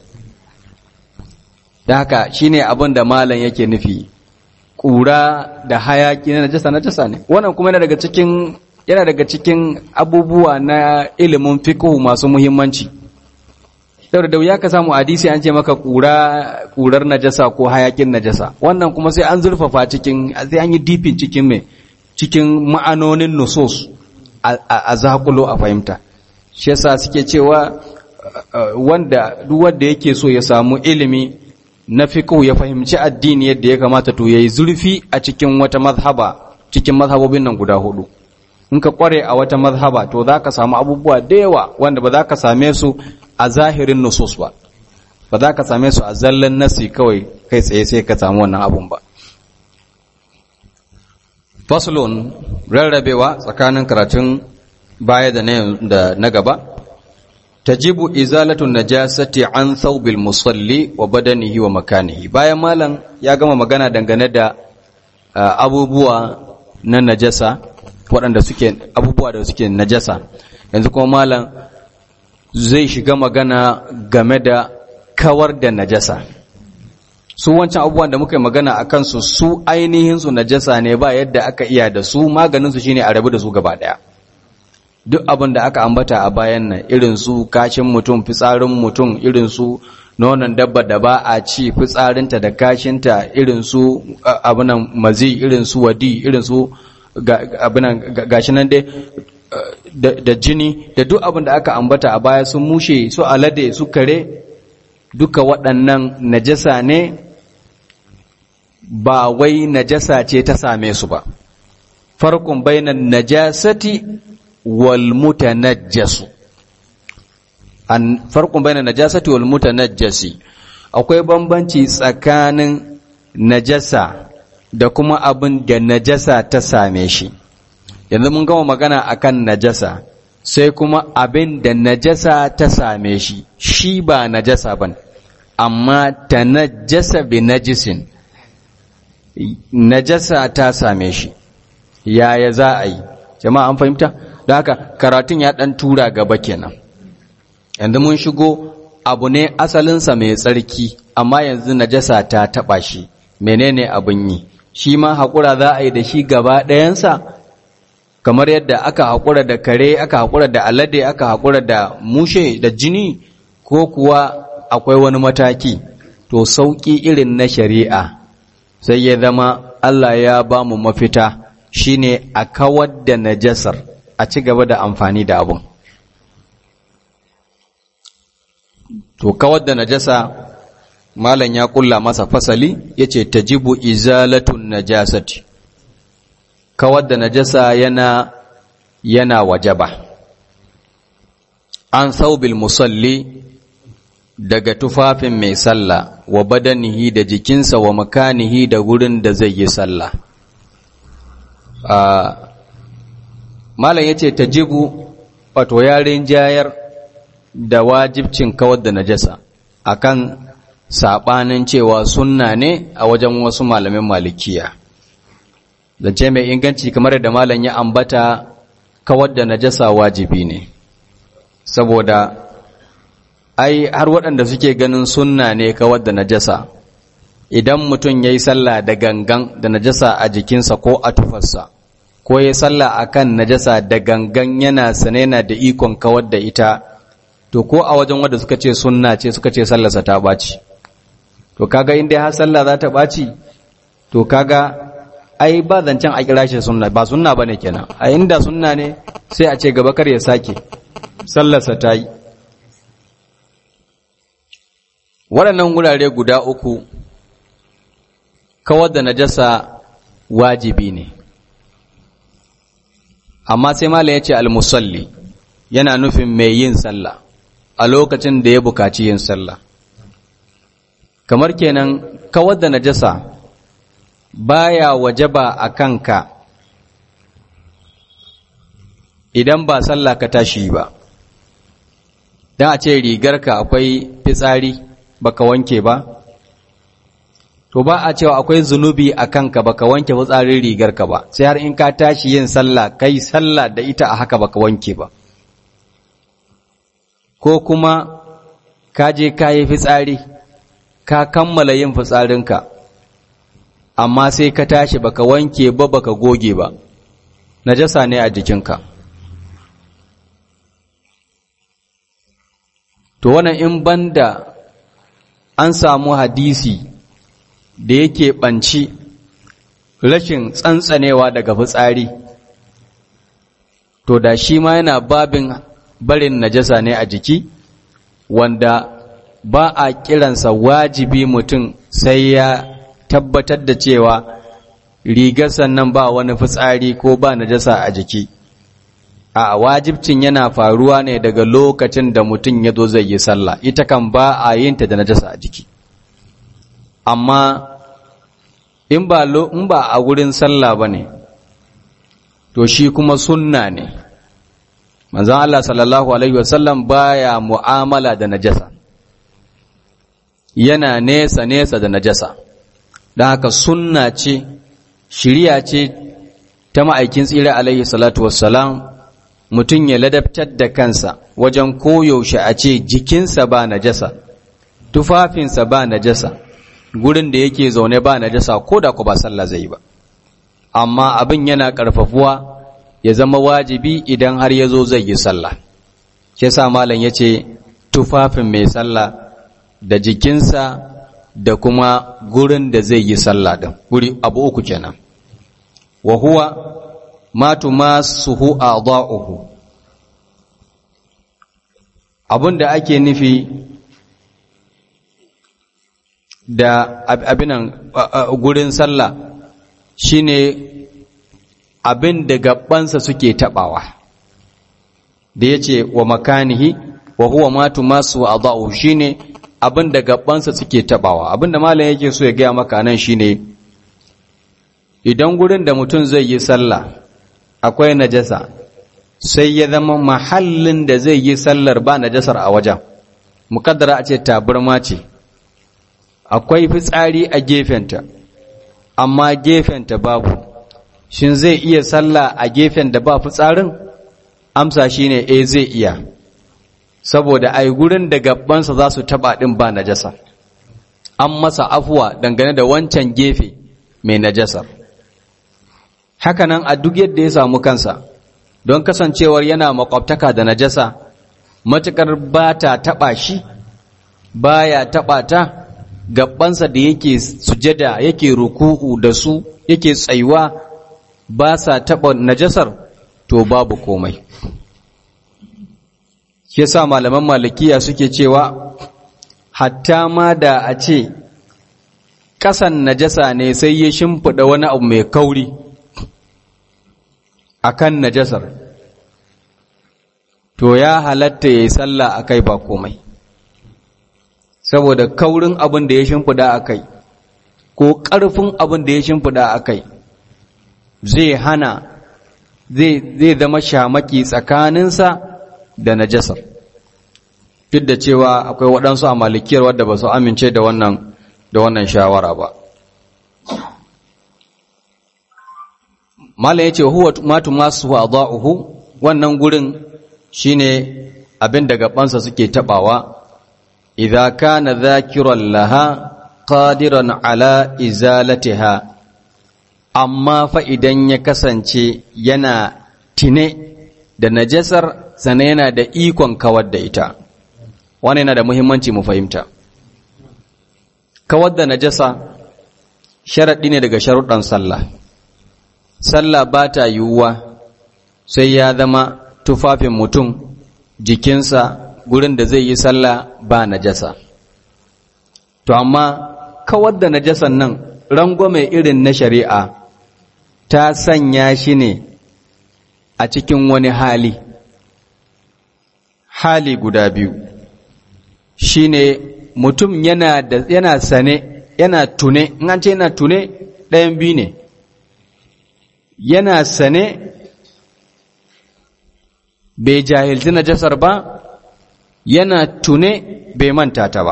da haka shine abin da malam yake nufi ƙura da hayaki na najasa najasa ne wannan kuma yana daga cikin yana daga cikin abubuwa na ilimin fiqh masu muhimmanci saboda da wuya ka samu hadisi an ce maka ƙura ƙurar najasa ko hayakin najasa wannan kuma sai an zurfafa cikin sai an yi dipin cikin me cikin ma'anonin nusus a zakulo a fahimta shi yasa suke cewa wanda duk wanda yake so ya samu ilimi na fiqh ya fahimci addini yadda ya kamata to yayi zurfi a cikin wata mazhaba cikin mazhabobin nan guda hudu in ka kware a wata mazhaba to zaka samu abubuwa da yawa wanda ba za ka same su a zahirin nusus ba ba za ka same su a zallan nasi kawai kai tsaye sai ka samu wannan abun ba faslun rarrabewa tsakanin karatun baya da na gaba tajibu izalatun najasati an thawbil musalli wa badanihi wa makanihi bayan malam ya gama magana dangane da abubuwa na najasa waɗanda suke abubuwa da suke najasa yanzu kuma malam zai shiga magana game da kawar da najasa su wancan abubuwan da muka yi magana a kansu su ainihin su najasa ne ba yadda aka iya da su maganin su shine a rabu da su gaba daya duk abin da aka ambata a bayan nan irin su kashin mutum fitsarin mutum irin su nonon dabba da ba a ci fitsarinta da kashinta irin su abinan mazi irin su wadi irin su abinan gashi nan dai da jini da duk abin da aka ambata a baya sun mushe su alade su kare duka waɗannan najasa ne ba wai najasa ce ta same su ba farkon bainan najasati wal mutanajjasu an farkon bainan najasati wal mutanajjasi akwai bambanci tsakanin najasa da kuma abin da najasa ta same shi yanzu mun gama magana akan najasa sai kuma abin da najasa ta same shi shi ba najasa ban amma ta najasa bi najisin najasa ta same shi yaya za a yi jama'a an fahimta don haka karatun ya ɗan tura gaba kenan yanzu mun shigo abu ne asalinsa mai tsarki amma yanzu najasa ta taɓa shi menene abin yi shi ma haƙura za a yi da shi gaba ɗayansa kamar yadda aka haƙura da kare aka haƙura da alade aka haƙura da mushe da jini ko kuwa akwai wani mataki to sauƙi irin na shari'a sai ya zama Allah ya ba mu mafita shine a kawar da najasar a ci gaba da amfani da abun to kawar da najasa malam ya kulla masa fasali yace tajibu izalatun najasati kawar da najasa yana yana wajaba an saubil musalli daga tufafin mai sallah wa badanihi da jikinsa wa makanihi da gurin da zai yi sallah malam yace tajibu wato yarin jayar da wajibcin kawar da najasa akan sabanin cewa sunna ne a wajen wasu malamin malikiya zance mai inganci kamar da malam ya ambata kawar da najasa wajibi ne saboda ai har waɗanda suke ganin sunna ne kawar da najasa idan mutum ya yi sallah da gangan da najasa a jikinsa ko a tufarsa ko ya sallah a kan najasa da gangan yana sane na da ikon kawar da ita to ko a wajen wanda suka ce sunna ce suka ce sallarsa ta ɓaci to kaga inda har sallah za ta ɓaci to kaga ai ba zancen a kira shi sunna ba sunna bane kenan a inda sunna ne sai a ce gaba kar ya sake sallarsa ta yi waɗannan wurare guda uku kawar da najasa wajibi ne amma sai malam ya ce almusalli yana nufin mai yin sallah a lokacin da ya bukaci yin sallah kamar kenan kawar da najasa baya wajaba a kanka idan ba sallah ka tashi ba don a ce rigarka akwai fitsari baka wanke ba to ba a cewa akwai zunubi a kanka baka wanke fitsarin rigarka ba sai har in ka tashi yin sallah kai sallah da ita a haka baka wanke ba ko kuma ka je ka yi fitsari ka kammala yin fitsarinka amma sai ka tashi baka wanke ba baka goge ba najasa ne a jikinka to wannan in banda an samu hadisi da yake ɓanci rashin tsantsanewa daga fitsari to da shi ma yana babin barin najasa ne a jiki wanda ba a kiransa wajibi mutum sai ya tabbatar da cewa rigar sannan ba wani fitsari ko ba najasa a jiki a wajibcin yana faruwa ne daga lokacin da mutum ya zo zai yi sallah ita kan ba a yin ta da najasa a jiki amma in ba in ba a gurin sallah bane to shi kuma sunna ne manzon Allah sallallahu alaihi wasallam baya mu'amala da najasa yana nesa nesa da najasa don haka sunna ce shiriya ce ta ma'aikin tsira alaihi salatu wassalam mutum ya ladabtar da kansa wajen koyaushe a ce jikinsa ba najasa tufafinsa ba najasa gurin da yake zaune ba najasa ko da ku ba sallah zai ba amma abin yana ƙarfafuwa ya zama wajibi idan har ya zo zai yi sallah shi sa malam ya ce tufafin mai sallah da jikinsa da kuma gurin da zai yi sallah din guri abu uku kenan wa huwa ma tumasuhu a'dha'uhu abin da ake nufi da abinan gurin sallah shine abin da gabansa suke tabawa da yace wa makanihi wa huwa ma tumasu a'dha'uhu shine abin da gabansa suke tabawa abin da malam yake so ya gaya maka nan shine idan gurin da mutum zai yi sallah akwai najasa sai ya zama mahallin da zai yi sallar ba najasar a wajen mukaddara a ce taburma ce akwai fitsari a gefenta amma gefenta babu shin zai iya sallah a gefen da ba fitsarin amsa shine eh zai iya saboda ai gurin da gabansa za su taba din ba najasa an masa afuwa dangane da wancan gefe mai najasar hakanan a duk yadda ya samu kansa don kasancewar yana makwabtaka da najasa matukar ba ta taba shi baya taba ta gabansa da yake sujada yake ruku'u da su yake tsayuwa ba sa taba najasar to babu komai shi yasa malaman malikiya suke cewa hatta ma da a ce ƙasan najasa ne sai ya shimfiɗa wani abu mai kauri a kan najasar to ya halatta ya yi sallah a kai ba komai saboda kaurin abin da ya shimfiɗa a kai ko ƙarfin abin da ya shimfiɗa a kai zai hana zai zama shamaki tsakaninsa da najasar duk da cewa akwai waɗansu a malikiyar wadda ba su amince da wannan da wannan shawara ba malam yace huwa matu masu wada'uhu wannan gurin shine abin da gabansa suke tabawa idza kana dhakiran laha qadiran ala izalatiha amma fa idan ya kasance yana tine da najasar sana yana da ikon kawar da ita wani yana da muhimmanci mu fahimta kawar da najasa sharaɗi ne daga sharuɗan sallah sallah ba ta yiwuwa sai ya zama tufafin mutum jikinsa gurin da zai yi sallah ba najasa to amma kawar da najasan nan rangwame irin na shari'a ta sanya shi ne a cikin wani hali hali guda biyu shine mutum yana da yana sane yana tune in an ce yana tune ɗayan biyu ne yana sane bai jahilci najasar ba yana tune bai manta ta ba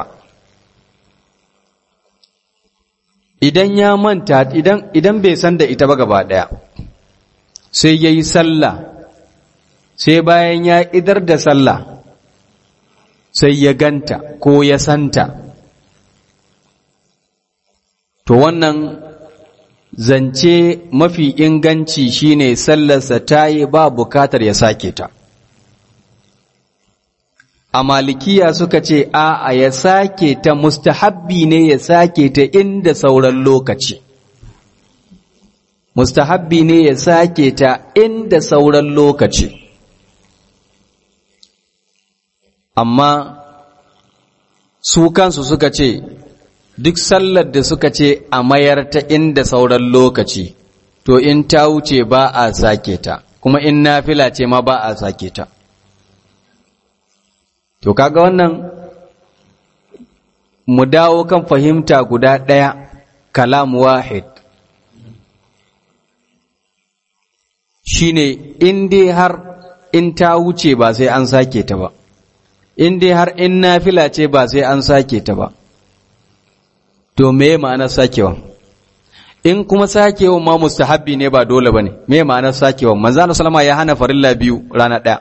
idan ya manta idan idan bai san da ita ba gaba ɗaya sai ya yi sallah sai bayan ya idar da sallah sai ya ganta ko ya santa to wannan zance mafi inganci shine sallarsa ta yi ba bukatar ya sake ta a malikiya suka ce a ya sake ta mustahabbi ne ya sake ta inda sauran lokaci mustahabbi ne ya sake ta inda sauran lokaci amma su kansu suka ce duk sallar da suka ce a mayar ta inda sauran lokaci to in ta wuce ba a sake ta kuma in nafila ce ma ba a sake ta to kaga wannan mu dawo kan fahimta guda ɗaya kalam wahid shine in dai har in ta wuce ba sai an sake ta ba in dai har in nafila ce ba sai an sake ta ba to me ma'anar sakewa in kuma sakewa ma mustahabbi ne ba dole bane me ma'anar sakewa manzo Allah sallama ya hana farilla biyu rana daya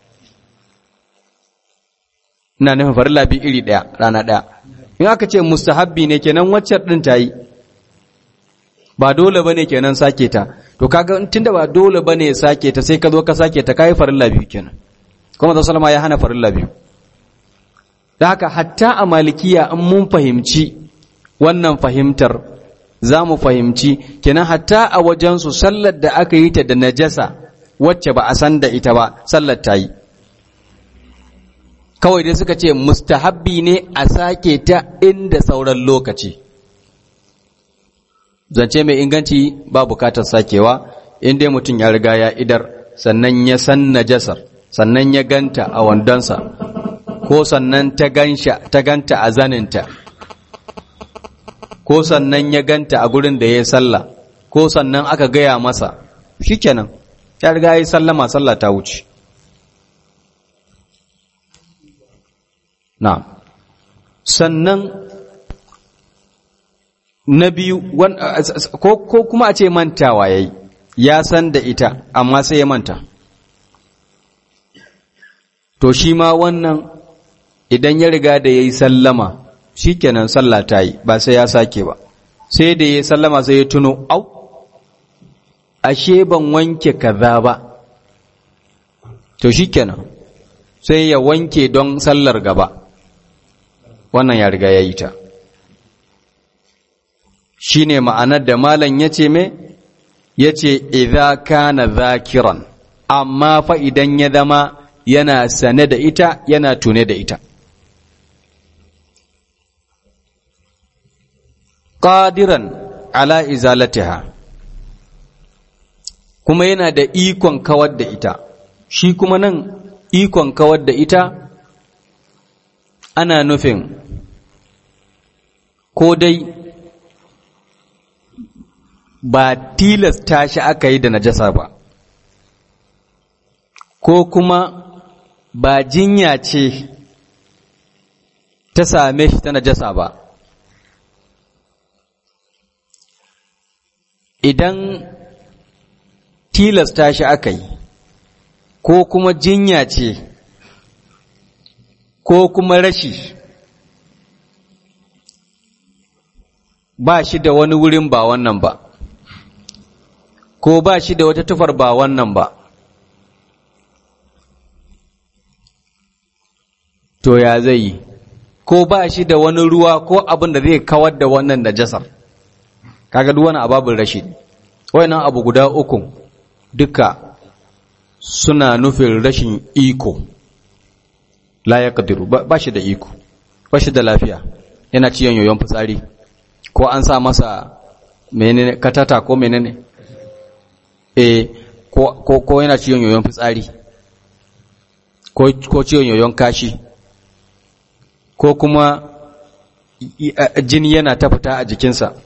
ina nufin farilla biyu iri daya rana daya in aka ce mustahabbi ne kenan waccar din ta yi ba dole bane kenan sake ta to kaga tunda ba dole bane sake ta sai ka zo ka sake ta kai farilla biyu kenan kuma manzo sallama ya hana farilla biyu da haka hatta a malikiya an mun fahimci wannan fahimtar za mu fahimci kenan hatta a wajensu sallar da aka yi ta da najasa wacce ba a san da ita ba sallar ta yi kawai dai suka ce mustahabbi ne a sake ta inda sauran lokaci zance mai inganci ba bukatar sakewa inda mutum ya riga ya idar sannan ya san najasar sannan ya ganta a wandonsa ko sannan ta ganta a zaninta ko sannan ya ganta a gurin da ya yi sallah ko sannan aka gaya masa shikenan ya riga ya yi sallama sallah ta wuce na sannan na biyu ko kuma a ce mantawa ya yi ya san da ita amma sai ya manta to shi ma wannan idan ya riga da ya yi sallama shi kenan sallah ta yi ba sai ya sake ba sai da ya yi sallama sai ya tuno au ashe ban wanke kaza ba to shi kenan sai ya wanke don sallar gaba wannan ya riga ya yi ta shi ne ma'anar da malam ya ce me ya ce idha kana zakiran amma fa idan ya zama yana sane da ita yana tune da ita qadiran ala izalatiha kuma yana da ikon kawar da ita shi kuma nan ikon kawar da ita ana nufin ko dai ba tilasta shi aka yi da najasa ba ko kuma ba jinya ce ta same shi ta najasa ba idan tilasta shi aka yi ko kuma jinya ce ko kuma rashi ba shi da wani wurin ba wannan ba ko ba shi da wata tufar ba wannan ba to ya zai yi ko ba shi da wani ruwa ko abin da zai kawar da wannan najasar kaga duk wani ababin rashi wayannan abu guda uku duka suna nufin rashin iko la ya kadiru ba shi da iko ba shi da lafiya yana ciyon yoyon fitsari ko an sa masa menene katata ko menene eh ko ko, ko yana ciyon yoyon fitsari ko ko ciyon yoyon kashi ko kuma jini yana ta fita a jikinsa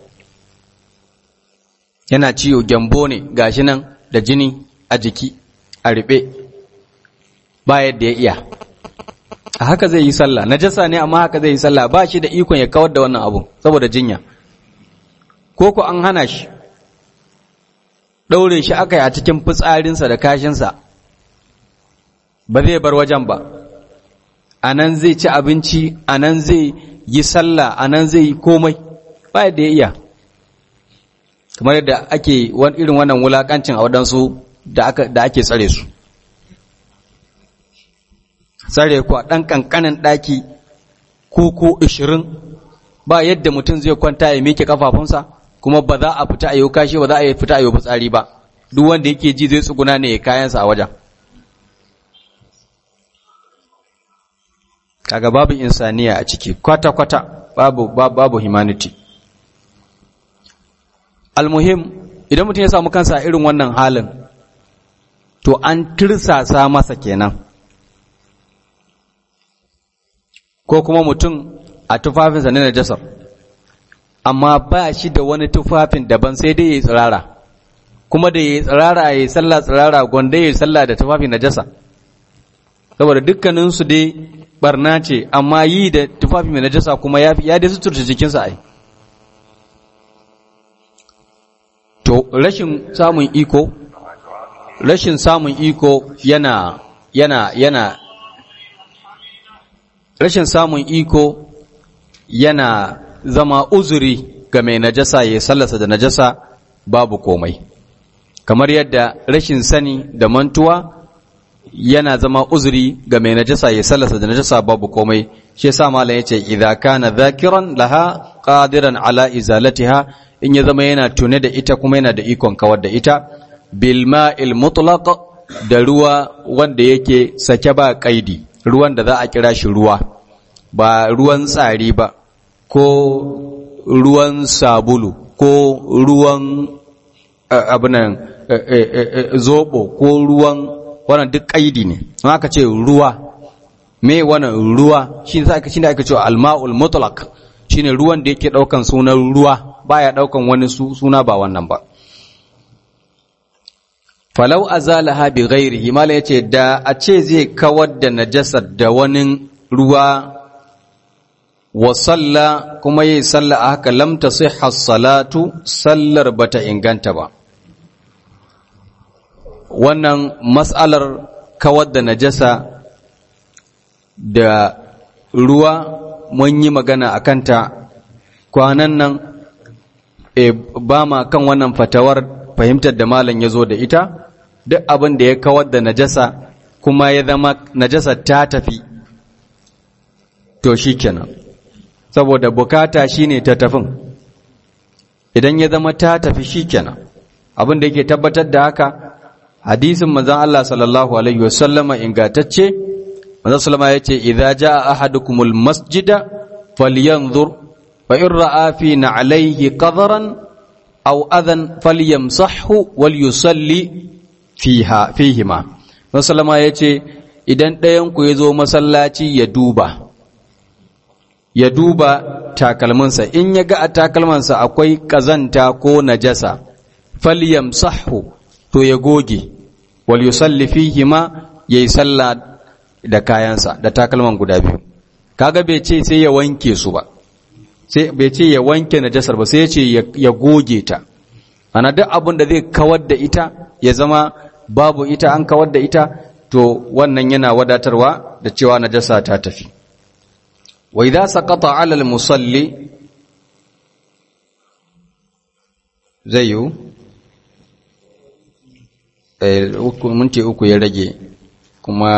yana ciwo gyambo ne gashi nan da jini a jiki a riɓe ba yadda ya iya a haka zai yi sallah najasa ne amma haka zai yi sallah ba shi da ikon ya kawar da wannan abu saboda jinya ko ko an hana shi ɗaure shi aka yi a cikin fitsarinsa da kashinsa ba zai bar wajen ba a nan zai ci abinci a nan zai yi sallah a nan zai yi komai ba yadda ya iya kamar yadda ake irin wannan wulakancin a waɗansu da ake tsare su tsare ku a ɗan ƙanƙanin ɗaki kuku ishirin ba yadda mutum zai kwanta ya miƙe ƙafafunsa kuma ba za a fita a yi kashi ba za a fita a yi fitsari ba duk wanda yake ji zai tsuguna ne ya kayansa a wajen kaga babu insaniya a ciki kwata-kwata babu babu humanity almuhim idan mutum ya samu kansa irin wannan halin to an tirsasa masa kenan ko kuma mutum a tufafinsa na najasar amma ba shi da wani tufafin daban sai dai ya yi tsirara kuma da ya yi tsirara ya yi sallah tsirara gwanda ya yi sallah da tufafin najasa saboda dukkaninsu dai barna ce amma yi da tufafi mai najasa kuma ya ya dai suturta jikinsa ai to rashin samun iko rashin samun iko yana yana yana rashin samun iko yana zama uzuri ga mai najasa ya sallasa da najasa babu komai kamar yadda rashin sani da mantuwa yana zama uzuri ga mai najasa ya sallasa da najasa babu komai shi yasa malam yace idza kana dhakiran laha qadiran ala izalatiha in ya zama yana tune da ita kuma yana da ikon kawar da ita bil ma'il mutlaq da ruwa wanda yake sake ba kaidi ruwan da za a kira shi ruwa ba ruwan tsari ba ko ruwan sabulu ko ruwan abinan zobo ko ruwan wannan duk kaidi ne an aka ce ruwa me wannan ruwa shi ne aka shine aka ce alma'ul mutlaq shine ruwan da yake daukan sunan ruwa baya daukan wani suna ba wannan ba falau azalaha bi ghairihi mala yace da a ce zai kawar da najasar da wani ruwa wa salla kuma yi salla a haka lam tasihha salatu sallar bata inganta ba wannan mas'alar kawar da najasa da ruwa mun yi magana a kanta kwanan nan e, ba ma kan wannan fatawar fahimtar da malam ya zo da ita duk abin da ya kawar da najasa kuma ya zama najasa ta tafi to shi kenan saboda bukata shine ta tafin idan ya zama ta tafi shi kenan abin da yake tabbatar da haka hadisin manzon Allah sallallahu alaihi wasallama ingantacce manzon sallama yace idza jaa ahadukumul masjida falyanzur fa in ra'a fi na'alayhi qadran aw adhan falyamsahhu wal yusalli fiha fihima manzon sallama yace idan ɗayan ku yazo masallaci ya duba ya duba takalminsa in ya ga a takalmansa akwai kazanta ko najasa falyamsahhu to ya goge wal yusalli fihi ma yayi sallah da kayansa da takalman guda biyu kaga bai ce sai ya wanke su ba sai bai ce ya wanke najasar ba sai ya ce ya goge ta ana duk abin da zai kawar da ita ya zama babu ita an kawar da ita to wannan yana wadatarwa da cewa najasa ta tafi wa idza saqata ala al musalli zai yiwu minti uku ya rage kuma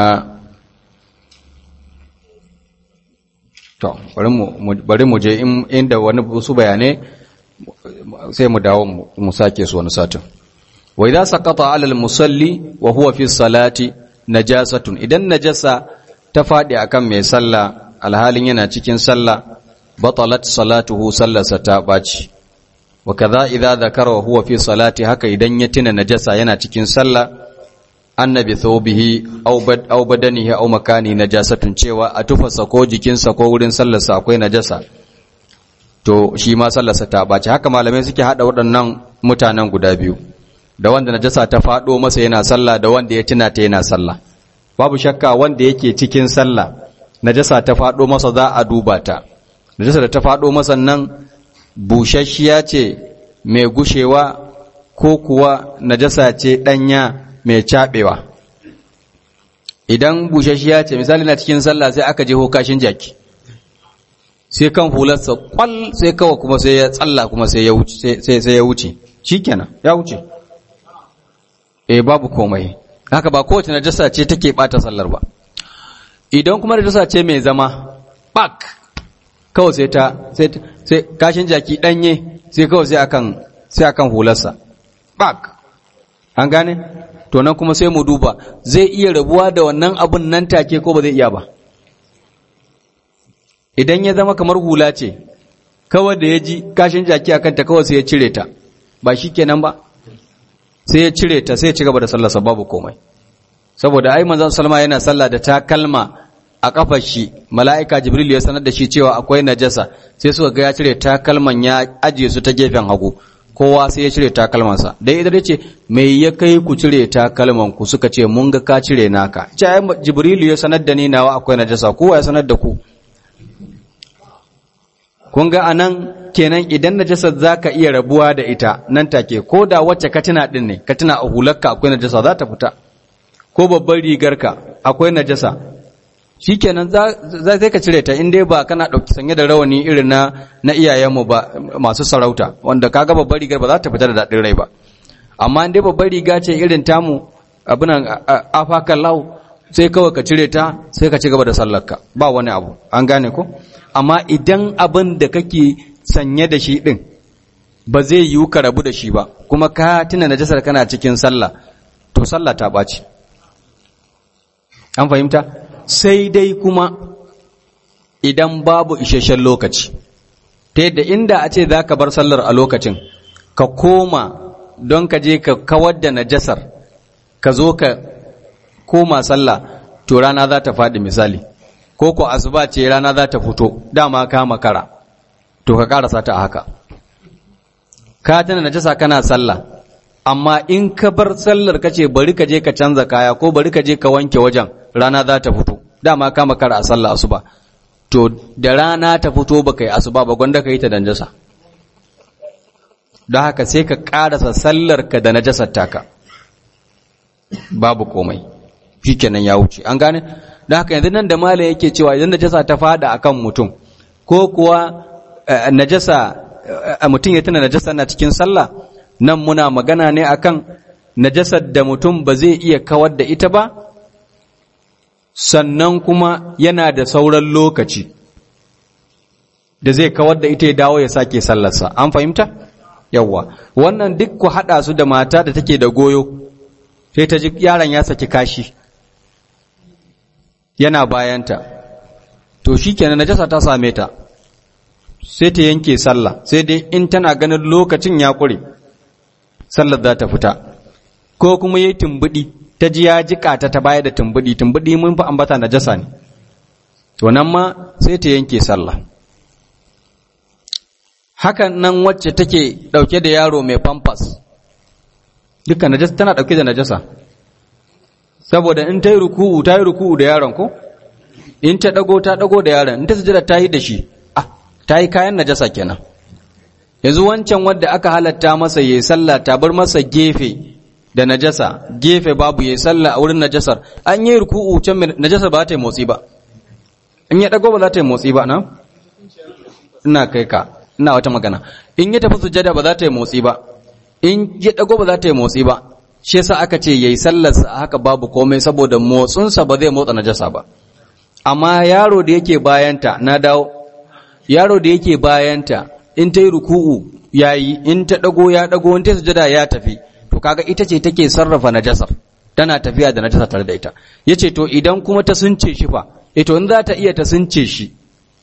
to bari mu je inda wani su bayanai sai mu dawo mu sake su wani satin wa idza saqata ala al-musalli wa huwa fi salati najasatun idan najasa ta fadi akan mai sallah alhalin yana cikin sallah batalat salatuhu sallarsa ta baci wa kaza idza dhakara wa huwa fi salati haka idan ya tuna najasa yana cikin sallah annabi thawbihi aw bad aw badanihi aw makani najasatun cewa a tufasa ko jikinsa ko wurin sallarsa akwai najasa to shi ma sallarsa ta baci haka malamai suke hada waɗannan mutanen guda biyu da wanda najasa ta fado masa yana sallah da wanda ya tuna ta yana sallah babu shakka wanda yake cikin sallah najasa ta fado masa za a duba ta najasa da ta fado masa nan busasshiya ce mai gushewa ko kuwa najasa ce ɗanya mai caɓewa idan busasshiya ce misali na cikin sallah sai aka je kashin jaki sai kan hularsa kwal sai kawai kuma sai ya tsalla kuma sai ya wuce sai ya wuce shikenan ya wuce eh babu komai haka ba kowace najasa ce take bata sallar ba idan kuma najasa ce mai zama bak kawai sai ta sai kashin jaki danye sai kawai sai akan sai akan hularsa bak an gane to nan kuma sai mu duba zai iya rabuwa da wannan abun nan take ko ba zai iya ba idan ya zama kamar hula ce kawai da ya ji kashin jaki akan ta kawai sai ya cire ta ba shi kenan ba sai ya cire ta sai ya ci gaba da sallarsa babu komai saboda ai manzon salma yana sallah da takalma a kafar shi mala'ika jibril ya sanar da shi cewa akwai najasa sai suka ga ya cire takalman ya ajiye su ta gefen hagu kowa sai ya cire takalmansa dai idan ce me ya kai ku cire takalman ku suka ce mun ga ka cire naka ce ai jibril ya sanar da ni nawa akwai najasa kowa ya sanar da ku kun ga anan kenan idan najasar zaka iya rabuwa da ita nan take ko da wacce ka tuna din ne ka tuna a hularka akwai najasa za ta fita ko babbar rigarka akwai najasa shikenan za sai ka cire ta in dai ba kana dauki sanye da rawani irin na na iyayenmu ba masu sarauta wanda kaga babbar rigar ba za ta fita da dadin rai ba amma in dai babbar riga ce irin tamu abunan afakan lau sai kawai ka cire ta sai ka ci gaba da sallarka ba wani abu an gane ko amma idan abin da kake sanye da shi din ba zai yiwu ka rabu da shi ba kuma ka tuna najasar kana cikin sallah to sallah ta ɓaci an fahimta sai dai kuma idan babu isasshen lokaci ta yadda inda a ce za ka bar sallar a lokacin ka koma don ka je ka kawar da najasar ka zo ka koma sallah to rana za ta faɗi misali ko ko asuba ce rana za ta fito dama ka makara to ka karasa ta haka ka tana najasa kana sallah amma in ka bar sallar ka ce bari ka je ka canza kaya ko bari ka je ka wanke wajen rana za ta fito dama ka makara a sallah asuba to da rana ta fito baka yi asuba ba gwanda ka yi ta da najasa don haka sai ka karasa sallar ka da najasar taka babu komai shikenan ya wuce an gane don haka yanzu nan da malam yake cewa idan najasa ta fada akan mutum ko kuwa najasa mutum ya tuna najasa na cikin sallah nan muna magana ne akan najasar da mutum ba zai iya kawar da ita ba sannan kuma yana da sauran lokaci da zai kawar da ita ya dawo ya sake sallarsa an fahimta yawwa wannan duk ku haɗa su da mata da take da goyo sai ta ji yaron ya saki kashi yana bayanta to shikenan najasa ta same ta sai ta yanke sallah sai dai in tana ganin lokacin ya ƙure sallar za ta fita ko kuma yayi tumbudi ta ji ya jika ta ta baya da tumbudi tumbudi mun fi ambata najasa ne to nan ma sai ta yanke sallah hakan nan wacce take dauke da yaro mai pampers duka najasa tana dauke da najasa saboda in ta yi ruku'u ta yi ruku'u da yaron ko in ta dago ta dago da yaron in ta sujada ta yi da shi ah ta yi kayan najasa kenan yanzu wancan wadda aka halatta masa yayi sallah ta bar masa gefe da najasa gefe babu yayi sallah a wurin najasar an yi ruku'u can najasa ba ta yi motsi ba in ya dago ba za ta yi motsi ba na ina kai ka ina wata magana in ya tafi sujada ba za ta yi motsi ba in ya dago ba za ta yi motsi ba shi yasa aka ce yayi sallarsa haka babu komai saboda motsinsa ba zai motsa najasa ba amma yaro da yake bayanta na dawo yaro da yake bayanta in ta yi ruku'u yayi in ta dago ya dago in ta sujada ya tafi to kaga ita ce take sarrafa najasar tana tafiya da najasa tare da ita yace to idan kuma ta sunce shi fa eh to in za ta iya ta sunce shi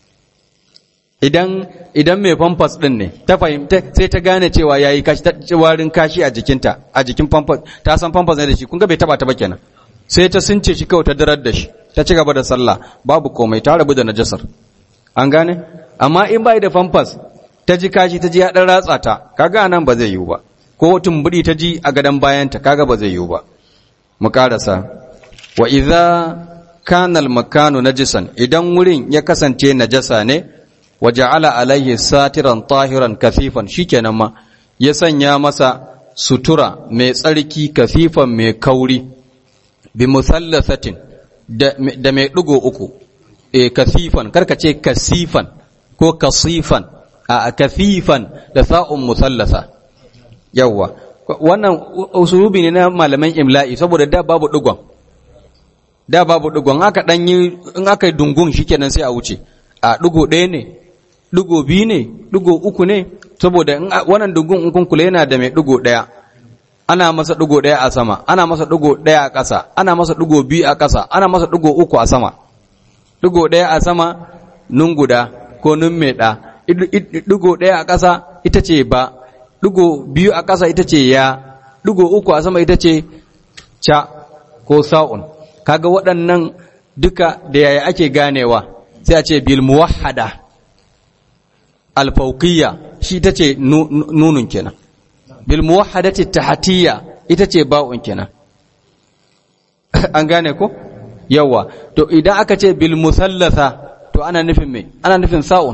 idan idan mai pampers din ne ta fahimta sai ta gane cewa yayi kashi ta warin kashi a jikinta a jikin pampers ta san pampers ne da shi kun ga bai taba ta ba kenan sai ta sunce shi kawai ta darar da shi ta ci gaba da sallah babu komai ta rabu da najasar an gane amma in bai da pampers ta ji kashi ta ji ya dan ratsa ta kaga nan ba zai yiwu ba ko tumbudi ta ji a gadan bayanta kaga ba zai yiwu ba mu karasa wa idza kana al makanu najisan idan wurin ya kasance najasa ne wa ja'ala alaihi satiran tahiran kafifan shikenan ma ya sanya masa sutura mai tsarki kafifan mai kauri bi musallasatin da, da mai ɗigo uku e kafifan karka ce kasifan ko kasifan a kafifan da sa'un musallasa yawwa wannan usulubi ne na malaman imla'i saboda da babu ɗigon da babu ɗigon aka ɗanyi in aka yi dungun shikenan sai a wuce a ɗigo ɗaya ne ɗigo biyu ne ɗigo uku ne saboda wannan dungun in kun kula yana da mai ɗigo ɗaya ana masa ɗigo ɗaya a sama ana masa ɗigo ɗaya a ƙasa ana masa ɗigo biyu a ƙasa ana masa ɗigo uku a sama ɗigo ɗaya a sama nun guda ko nun mai ɗa ɗigo ɗaya a ƙasa ita ce ba ɗigo biyu a ƙasa ita ce ya ɗigo uku a sama ita ce ca ko sa'un kaga waɗannan duka da yaya ake ganewa sai a ce bil muwahhada alfauqiyya shi ita ce nunun kenan bil muwahhadati tahtiyya ita ce ba'un kenan an gane ko yawa to idan aka ce bil musallatha to ana nufin me ana nufin sa'un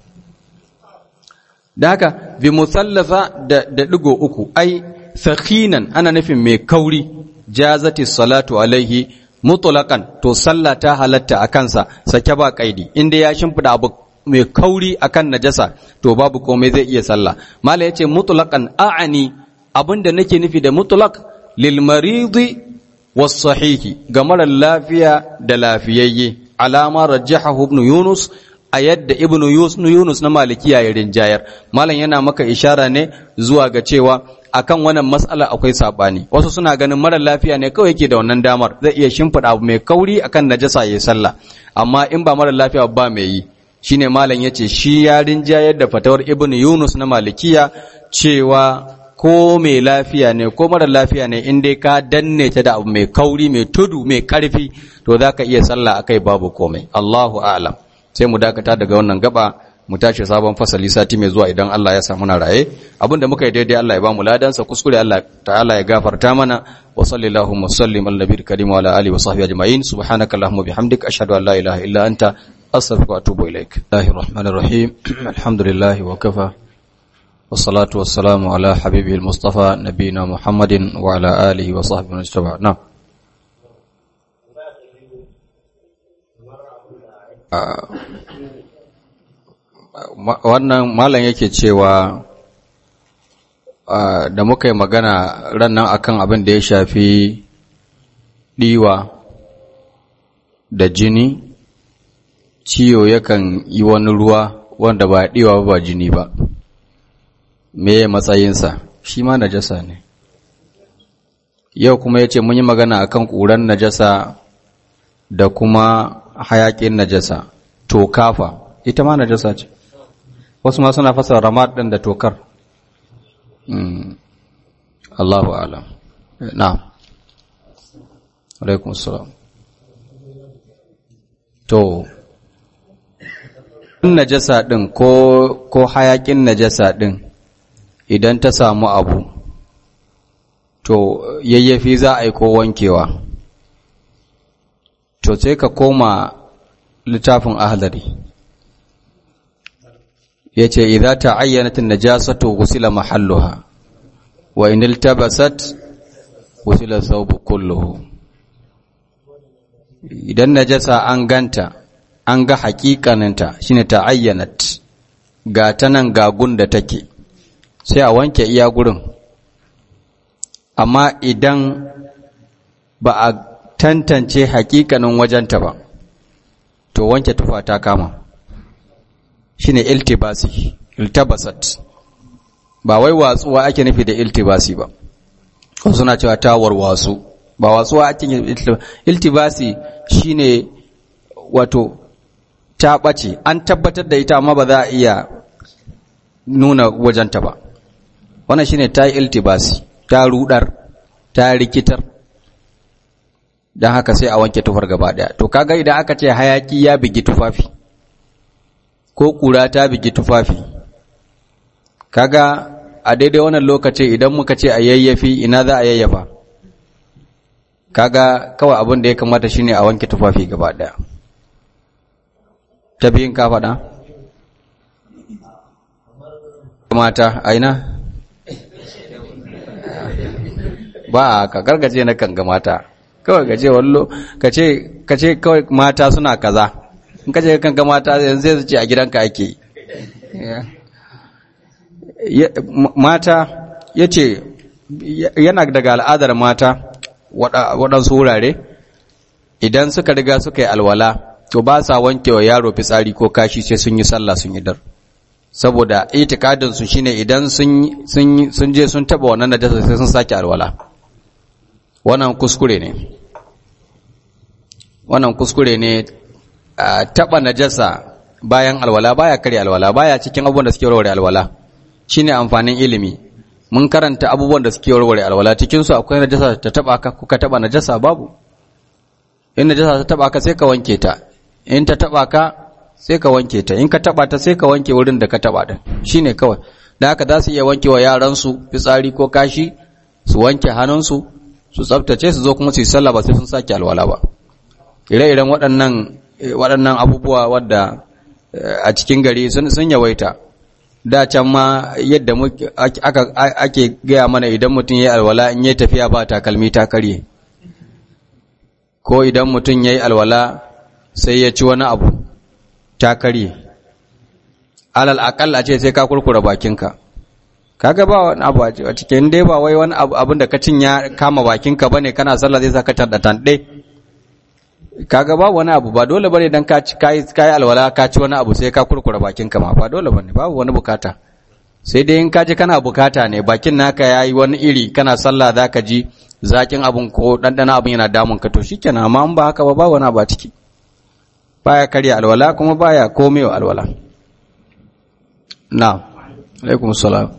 da haka bi musallatha da da digo uku ai sakhinan ana nufin mai kauri jazati salatu alaihi mutlaqan to sallah ta halatta a kansa sake ba kaidi inda ya shimfida abu mai kauri akan najasa to babu komai zai iya sallah mala yace mutlaqan a'ani abinda nake nufi da mutlaq lil maridi was sahihi ga mara lafiya da lafiyayye alama rajjahahu ibn yunus a yadda ibn yunus na malikiya ya rinjayar malam yana maka ishara ne zuwa ga cewa akan wannan mas'ala akwai sabani wasu suna ganin mara lafiya ne kawai yake da wannan damar zai iya shimfiɗa abu mai kauri akan najasa yayi sallah amma in ba mara lafiya ba mai yi shine malam yace shi ya rinjayar da fatawar ibn yunus na malikiya cewa ko mai lafiya ne ko mara lafiya ne in dai ka danne ta da abu mai kauri mai tudu mai karfi to zaka iya sallah akai babu komai Allahu a'lam sai mu dakata daga wannan gaba mu tashi sabon fasali sati mai zuwa idan Allah ya samu na raye abinda muka yi daidai Allah ya ba mu ladansa kuskure Allah ta'ala ya gafarta mana wa sallallahu wa sallim ala nabiyil karim wa ala alihi wa sahbihi ajma'in subhanaka allahumma bihamdika ashhadu an la ilaha illa anta astaghfiruka wa atubu ilaik Allahir rahmanir rahim alhamdulillah wa kafa والصلاة والسلام على حبيبه المصطفى نبينا محمد وعلى آله وصحبه من اتبع نعم wannan malam yake cewa da muka yi magana rannan akan abin da ya shafi ɗiwa da jini ciwo yakan yi wani ruwa wanda ba ɗiwa ba jini ba me matsayinsa shi ma najasa ne yau kuma ya ce mun yi magana akan ƙuran najasa da kuma hayaƙin najasa to kafa ita ma najasa ce wasu ma suna fasa ramad ɗin da tokar Allahu alam na'am alaikum salam to najasa ɗin ko ko hayaƙin najasa ɗin idan ta samu abu to yayyafi za a yi ko wankewa to sai ka koma littafin ahlari ya ce idza ta'ayyanat an-najasatu ghusila mahalluha wa in iltabasat ghusila thawbu kulluhu idan najasa an ganta an ga hakikaninta shine ta'ayyanat ga tanan ga da take sai a wanke iya gurin amma idan ba a tantance hakikanin wajenta ba to wanke tufa ta kama shine iltibasi iltabasat ba wai watsuwa ake nufi da iltibasi ba ko suna cewa ta warwasu ba watsuwa ake iltibasi shine wato ta ɓace an tabbatar da ita amma ba za a iya nuna wajenta ba wannan shine ta yi iltibasi ta rudar ta rikitar don haka sai a wanke tufar gaba daya to kaga idan aka ce hayaki ya bigi tufafi ko kura ta bigi tufafi kaga a daidai wannan lokaci idan muka ce a yayyafi ina za a yayyafa kaga kawai abin da ya kamata shine a wanke tufafi gaba daya ta biyun ka faɗa mata aina ba ka gargaje na kan ga mata kawai gaje wallo ka ce kawai mata suna kaza in ka ce kan ga mata yanzu zai ce a gidanka ake mata ya ce yana daga al'adar mata waɗansu wurare idan suka riga suka yi alwala to ba sa wanke wa yaro fitsari ko kashi sai sun yi sallah sun yi dar saboda itikadin su shine idan sun sun je sun taba wannan najasa sai sun sake alwala wannan kuskure ne wannan kuskure ne taba najasa bayan alwala baya kare alwala baya cikin abubuwan da suke warware alwala shine amfanin ilimi mun karanta abubuwan da suke warware alwala cikin su akwai najasa ta taba ka kuka taba najasa babu in najasa ta taba ka sai ka wanke ta in ta taba ka sai ka wanke ta in ka taba ta sai ka wanke wurin da ka taba din shine kawai da haka za su iya wanke wa yaran su fitsari ko kashi su wanke hannunsu su tsaftace su zo kuma su yi sallah ba sai sun sake alwala ba ire-iren waɗannan waɗannan abubuwa wadda a cikin gari sun yawaita da can ma yadda ake gaya mana idan mutum ya yi alwala in yi tafiya ba takalmi ta karye ko idan mutum ya yi alwala sai ya ci wani abu ta karye alal akalla ce sai ka kurkura bakinka kaga ba wani abu a cikin dai ba wai wani abin da ka cin ya kama bakinka bane kana sallah zai saka tanda tande kaga ba wani abu ba dole bane dan ka ci kai kai alwala ka ci wani abu sai ka kurkura bakinka ma ba dole bane babu wani bukata sai dai in ka ji kana bukata ne bakin naka yayi wani iri kana sallah zaka ji zakin abun ko dandana abun yana damun ka to shikenan amma in ba haka ba ba wani abu a ciki baya karya alwala kuma baya komewa alwala na alaikum salam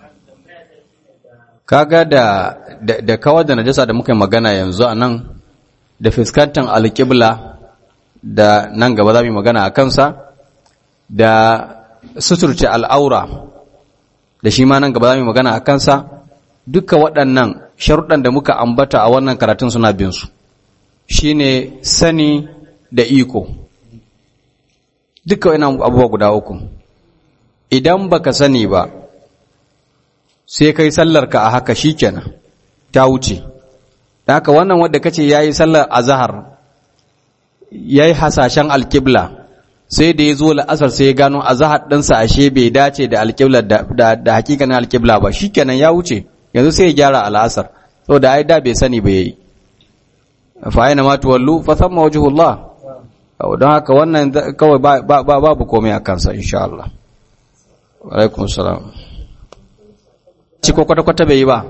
kaga da da kawar da najasa da muka yi magana yanzu a nan da fuskantar alƙibla da nan gaba za mu yi magana a kansa da suturce al'aura da shi ma nan gaba za mu yi magana a kansa duka waɗannan sharuɗan da muka ambata a wannan karatun suna bin su shine sani da iko duka wani abubuwa guda uku idan baka sani ba sai kai sallarka a haka shikenan ta wuce da haka wannan wanda kace yayi sallar azhar yayi hasashen alqibla sai da yazo la'asar sai ya gano azhar ɗinsa ashe bai dace da alqibla da da hakikanin alqibla ba shikenan ya wuce yanzu sai ya gyara al'asar saboda ai da bai sani ba yayi fa aina ma tuwallu fa thamma wajhullah don haka wannan kawai babu komai a kansa insha Allah alaikum salam ci ko kwata-kwata bai yi ba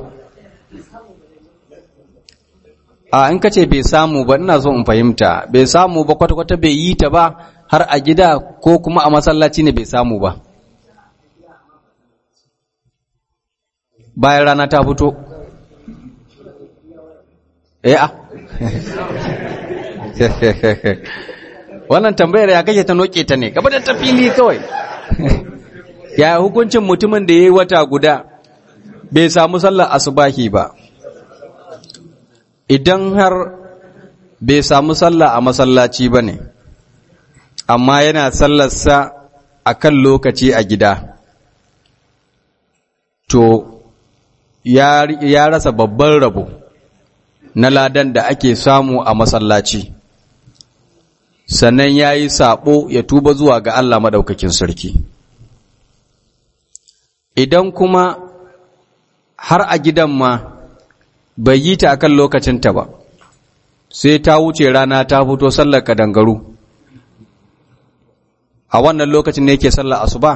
a in ka ce bai samu ba ina so in fahimta bai samu ba kwata-kwata bai yi ta ba har a gida ko kuma a masallaci ne bai samu ba bayan rana ta fito eh a wannan tambayar ya kake ta noke ta ne gaba da ta fili kawai ya hukuncin mutumin da ya yi wata guda bai samu sallar asubahi ba idan har bai samu sallah a masallaci ba ne amma yana sallarsa a kan lokaci a gida to ya, ya rasa babban rabo na ladan da ake samu a masallaci sannan ya yi saɓo ya tuba zuwa ga Allah maɗaukakin sarki idan kuma har a gidan ma bai yi ta akan lokacinta ba sai ta wuce rana ta fito sallar kadangaru a wannan lokacin ne yake sallar asuba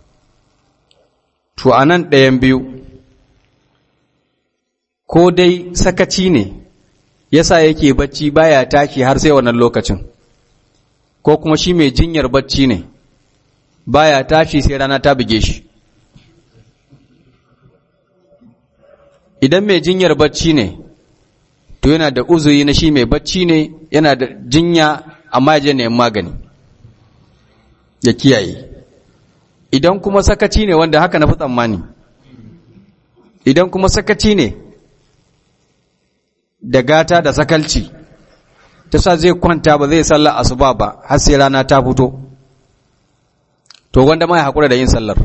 to anan ɗayan biyu ko dai sakaci ne yasa yake bacci baya tashi har sai wannan lokacin ko kuma shi mai jinyar bacci ne baya tashi sai rana ta buge shi idan mai jinyar bacci ne to yana da uzuri na shi mai bacci ne yana da jinya amma ya je neman magani ya kiyaye idan kuma sakaci ne wanda haka na fi tsammani idan kuma sakaci ne da gata da sakalci ta sa zai kwanta ba zai sallar asuba ba har sai rana ta fito to wanda ma ya haƙura da yin sallar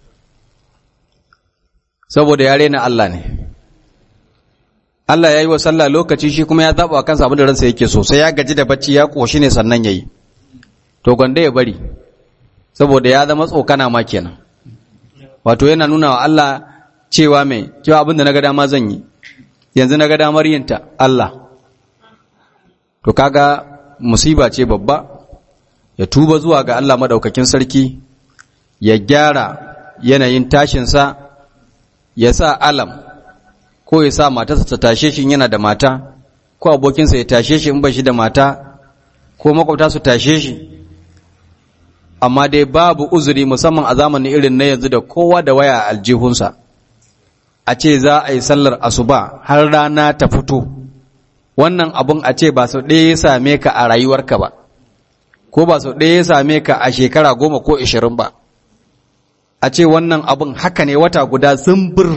saboda ya rena Allah ne Allah ya yi wa sallah lokaci shi kuma ya zaɓa wa kansa abin da ransa yake so sai ya gaji da bacci ya ƙoshi ne sannan ya yi to gwanda ya bari saboda ya zama tsokana ma kenan wato yana nuna wa Allah cewa mai cewa abin da na ga dama zan yi yanzu na ga damar yinta Allah to kaga musiba ce babba ya tuba zuwa ga Allah madaukakin sarki ya gyara yanayin tashinsa ya sa alam ko ya sa matarsa ta tashe shi yana da mata ko abokinsa ya tashe shi in ba shi da mata ko makwabta su tashe shi amma dai babu uzuri musamman a zamanin irin na yanzu da kowa da waya a aljihunsa a ce za a yi sallar asuba har rana ta fito wannan abun a ce ba sau ɗaya ya same ka a rayuwarka ba ko ba sau ɗaya ya same ka a shekara goma ko ishirin ba a ce wannan abun haka ne wata guda zumbir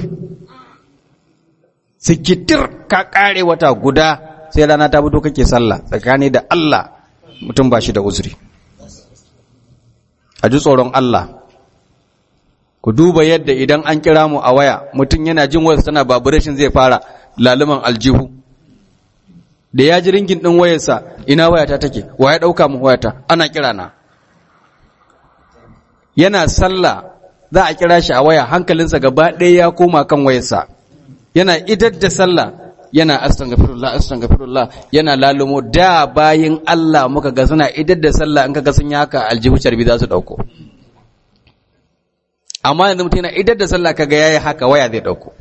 sikitir ka ƙare wata guda sai rana ta fito kake sallah tsakani da Allah mutum ba shi da uzuri a ji tsoron Allah ku duba yadda idan an kira mu a waya mutum yana jin wayarsa tana vibration zai fara laluman aljihu da ya ji ringin din wayarsa ina wayata take wa ya dauka mu wayata ana kira na yana sallah za a kira shi a waya hankalinsa gaba ɗaya ya koma kan wayarsa yana idar da sallah yana astaghfirullah astaghfirullah yana lalumo da bayin Allah muka ga suna idar da sallah in kaga sun yi haka aljihu carbi za su dauko amma yanzu mutum yana idar da sallah kaga yayi haka waya zai dauko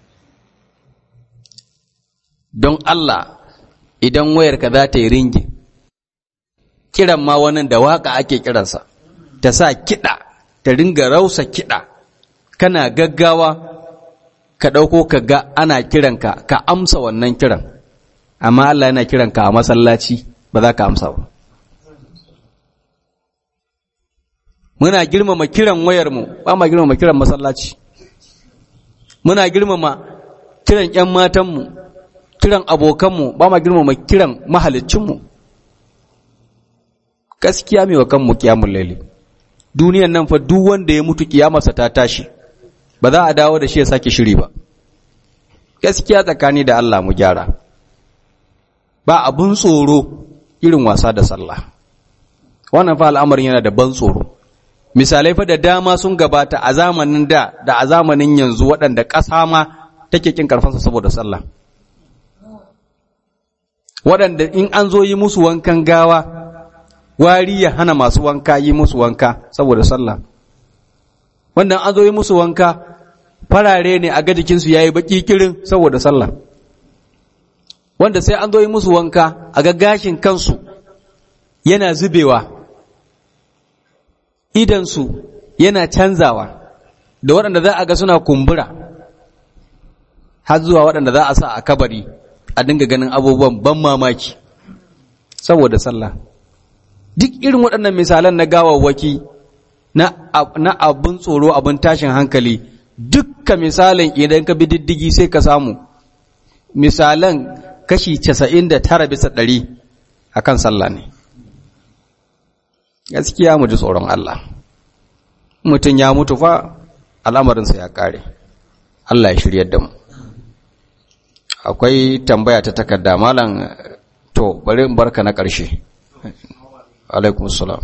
don Allah idan wayar ka za ta yi ringi kiran ma wani da waka ake kiransa ta sa kiɗa ta ringa rausa kiɗa kana gaggawa ka ɗauko ka ga ana kiranka ka amsa wannan kiran amma Allah yana kiranka a masallaci ba za ka amsa ba muna girmama kiran wayarmu ba ma girmama kiran masallaci muna girmama kiran ‘yan matanmu kiran abokanmu ba ma girmama kiran mahalicinmu gaskiya mai wa kanmu kiyamun laili duniyan nan fa duk wanda ya mutu kiyamarsa ta tashi ba za a dawo da shi ya sake shiri ba gaskiya tsakani da Allah mu gyara ba abun tsoro irin wasa da sallah wannan fa al'amarin yana da ban tsoro misalai fa da dama sun gabata a zamanin da da a zamanin yanzu waɗanda ƙasa ma take kin karfansa saboda sallah waɗanda in an zo yi musu wankan gawa wari ya hana masu wanka yi musu wanka saboda sallah wanda an zo yi musu wanka farare ne a ga jikinsu ya yi baƙi kirin saboda sallah wanda sai an zo yi musu wanka a ga gashin kansu yana zubewa idansu yana canzawa da waɗanda za a ga suna kumbura har zuwa waɗanda za a sa a kabari a dinga ganin abubuwan ban mamaki saboda sallah duk irin waɗannan misalan na gawawwaki na abin tsoro abin tashin hankali dukka misalin idan ka bi diddigi sai ka samu misalan kashi casa'in da tara bisa ɗari a kan sallah ne gaskiya mu ji tsoron Allah mutum ya mutu fa al'amarinsa ya ƙare Allah ya shiryar da mu akwai tambaya ta takarda malam to bari in barka na ƙarshe alaikum salam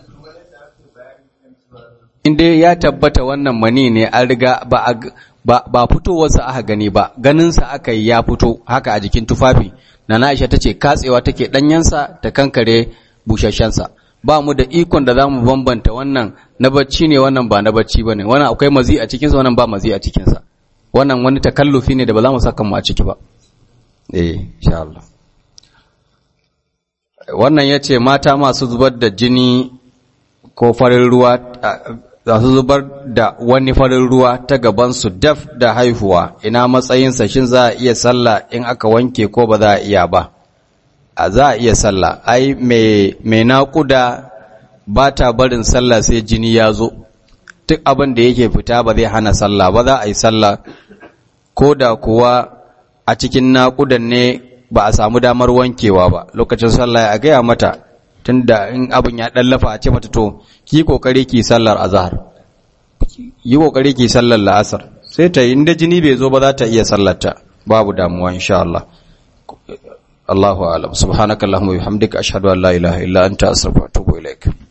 inda ya tabbata wannan mani ne an riga ba ba ba fitowarsa aka gani ba ganinsa aka yi ya fito haka a jikin tufafi na Aisha tace katsewa take danyensa ta kankare bushashensa ba mu da ikon da zamu bambanta wannan na bacci ne wannan ba na bacci bane wannan akwai mazi a cikinsa wannan ba mazi a cikinsa wannan wani takallufi ne da ba za mu saka mu a ciki ba eh insha Allah wannan yace mata masu zubar da jini ko farin ruwa za su zubar da wani farin ruwa ta gabansu daf da haihuwa ina matsayinsa shin za a iya sallah in aka wanke ko ba za a iya ba a za a iya sallah ai mai naƙuda ba ta barin sallah sai jini ya zo duk abin da yake fita ba zai hana sallah ba za a yi sallah ko da kuwa a cikin naƙudan ne ba a samu damar wankewa ba lokacin sallah a gaya mata tunda in abin ya dallafa a ce mata to ki kokari ki sallar azhar yi kokari ki sallar la'asar sai ta inda jini bai zo ba za ta iya sallarta babu damuwa insha Allah Allahu a'lam subhanakallahumma wa bihamdika ashhadu an la ilaha illa anta astaghfiruka wa atubu ilaik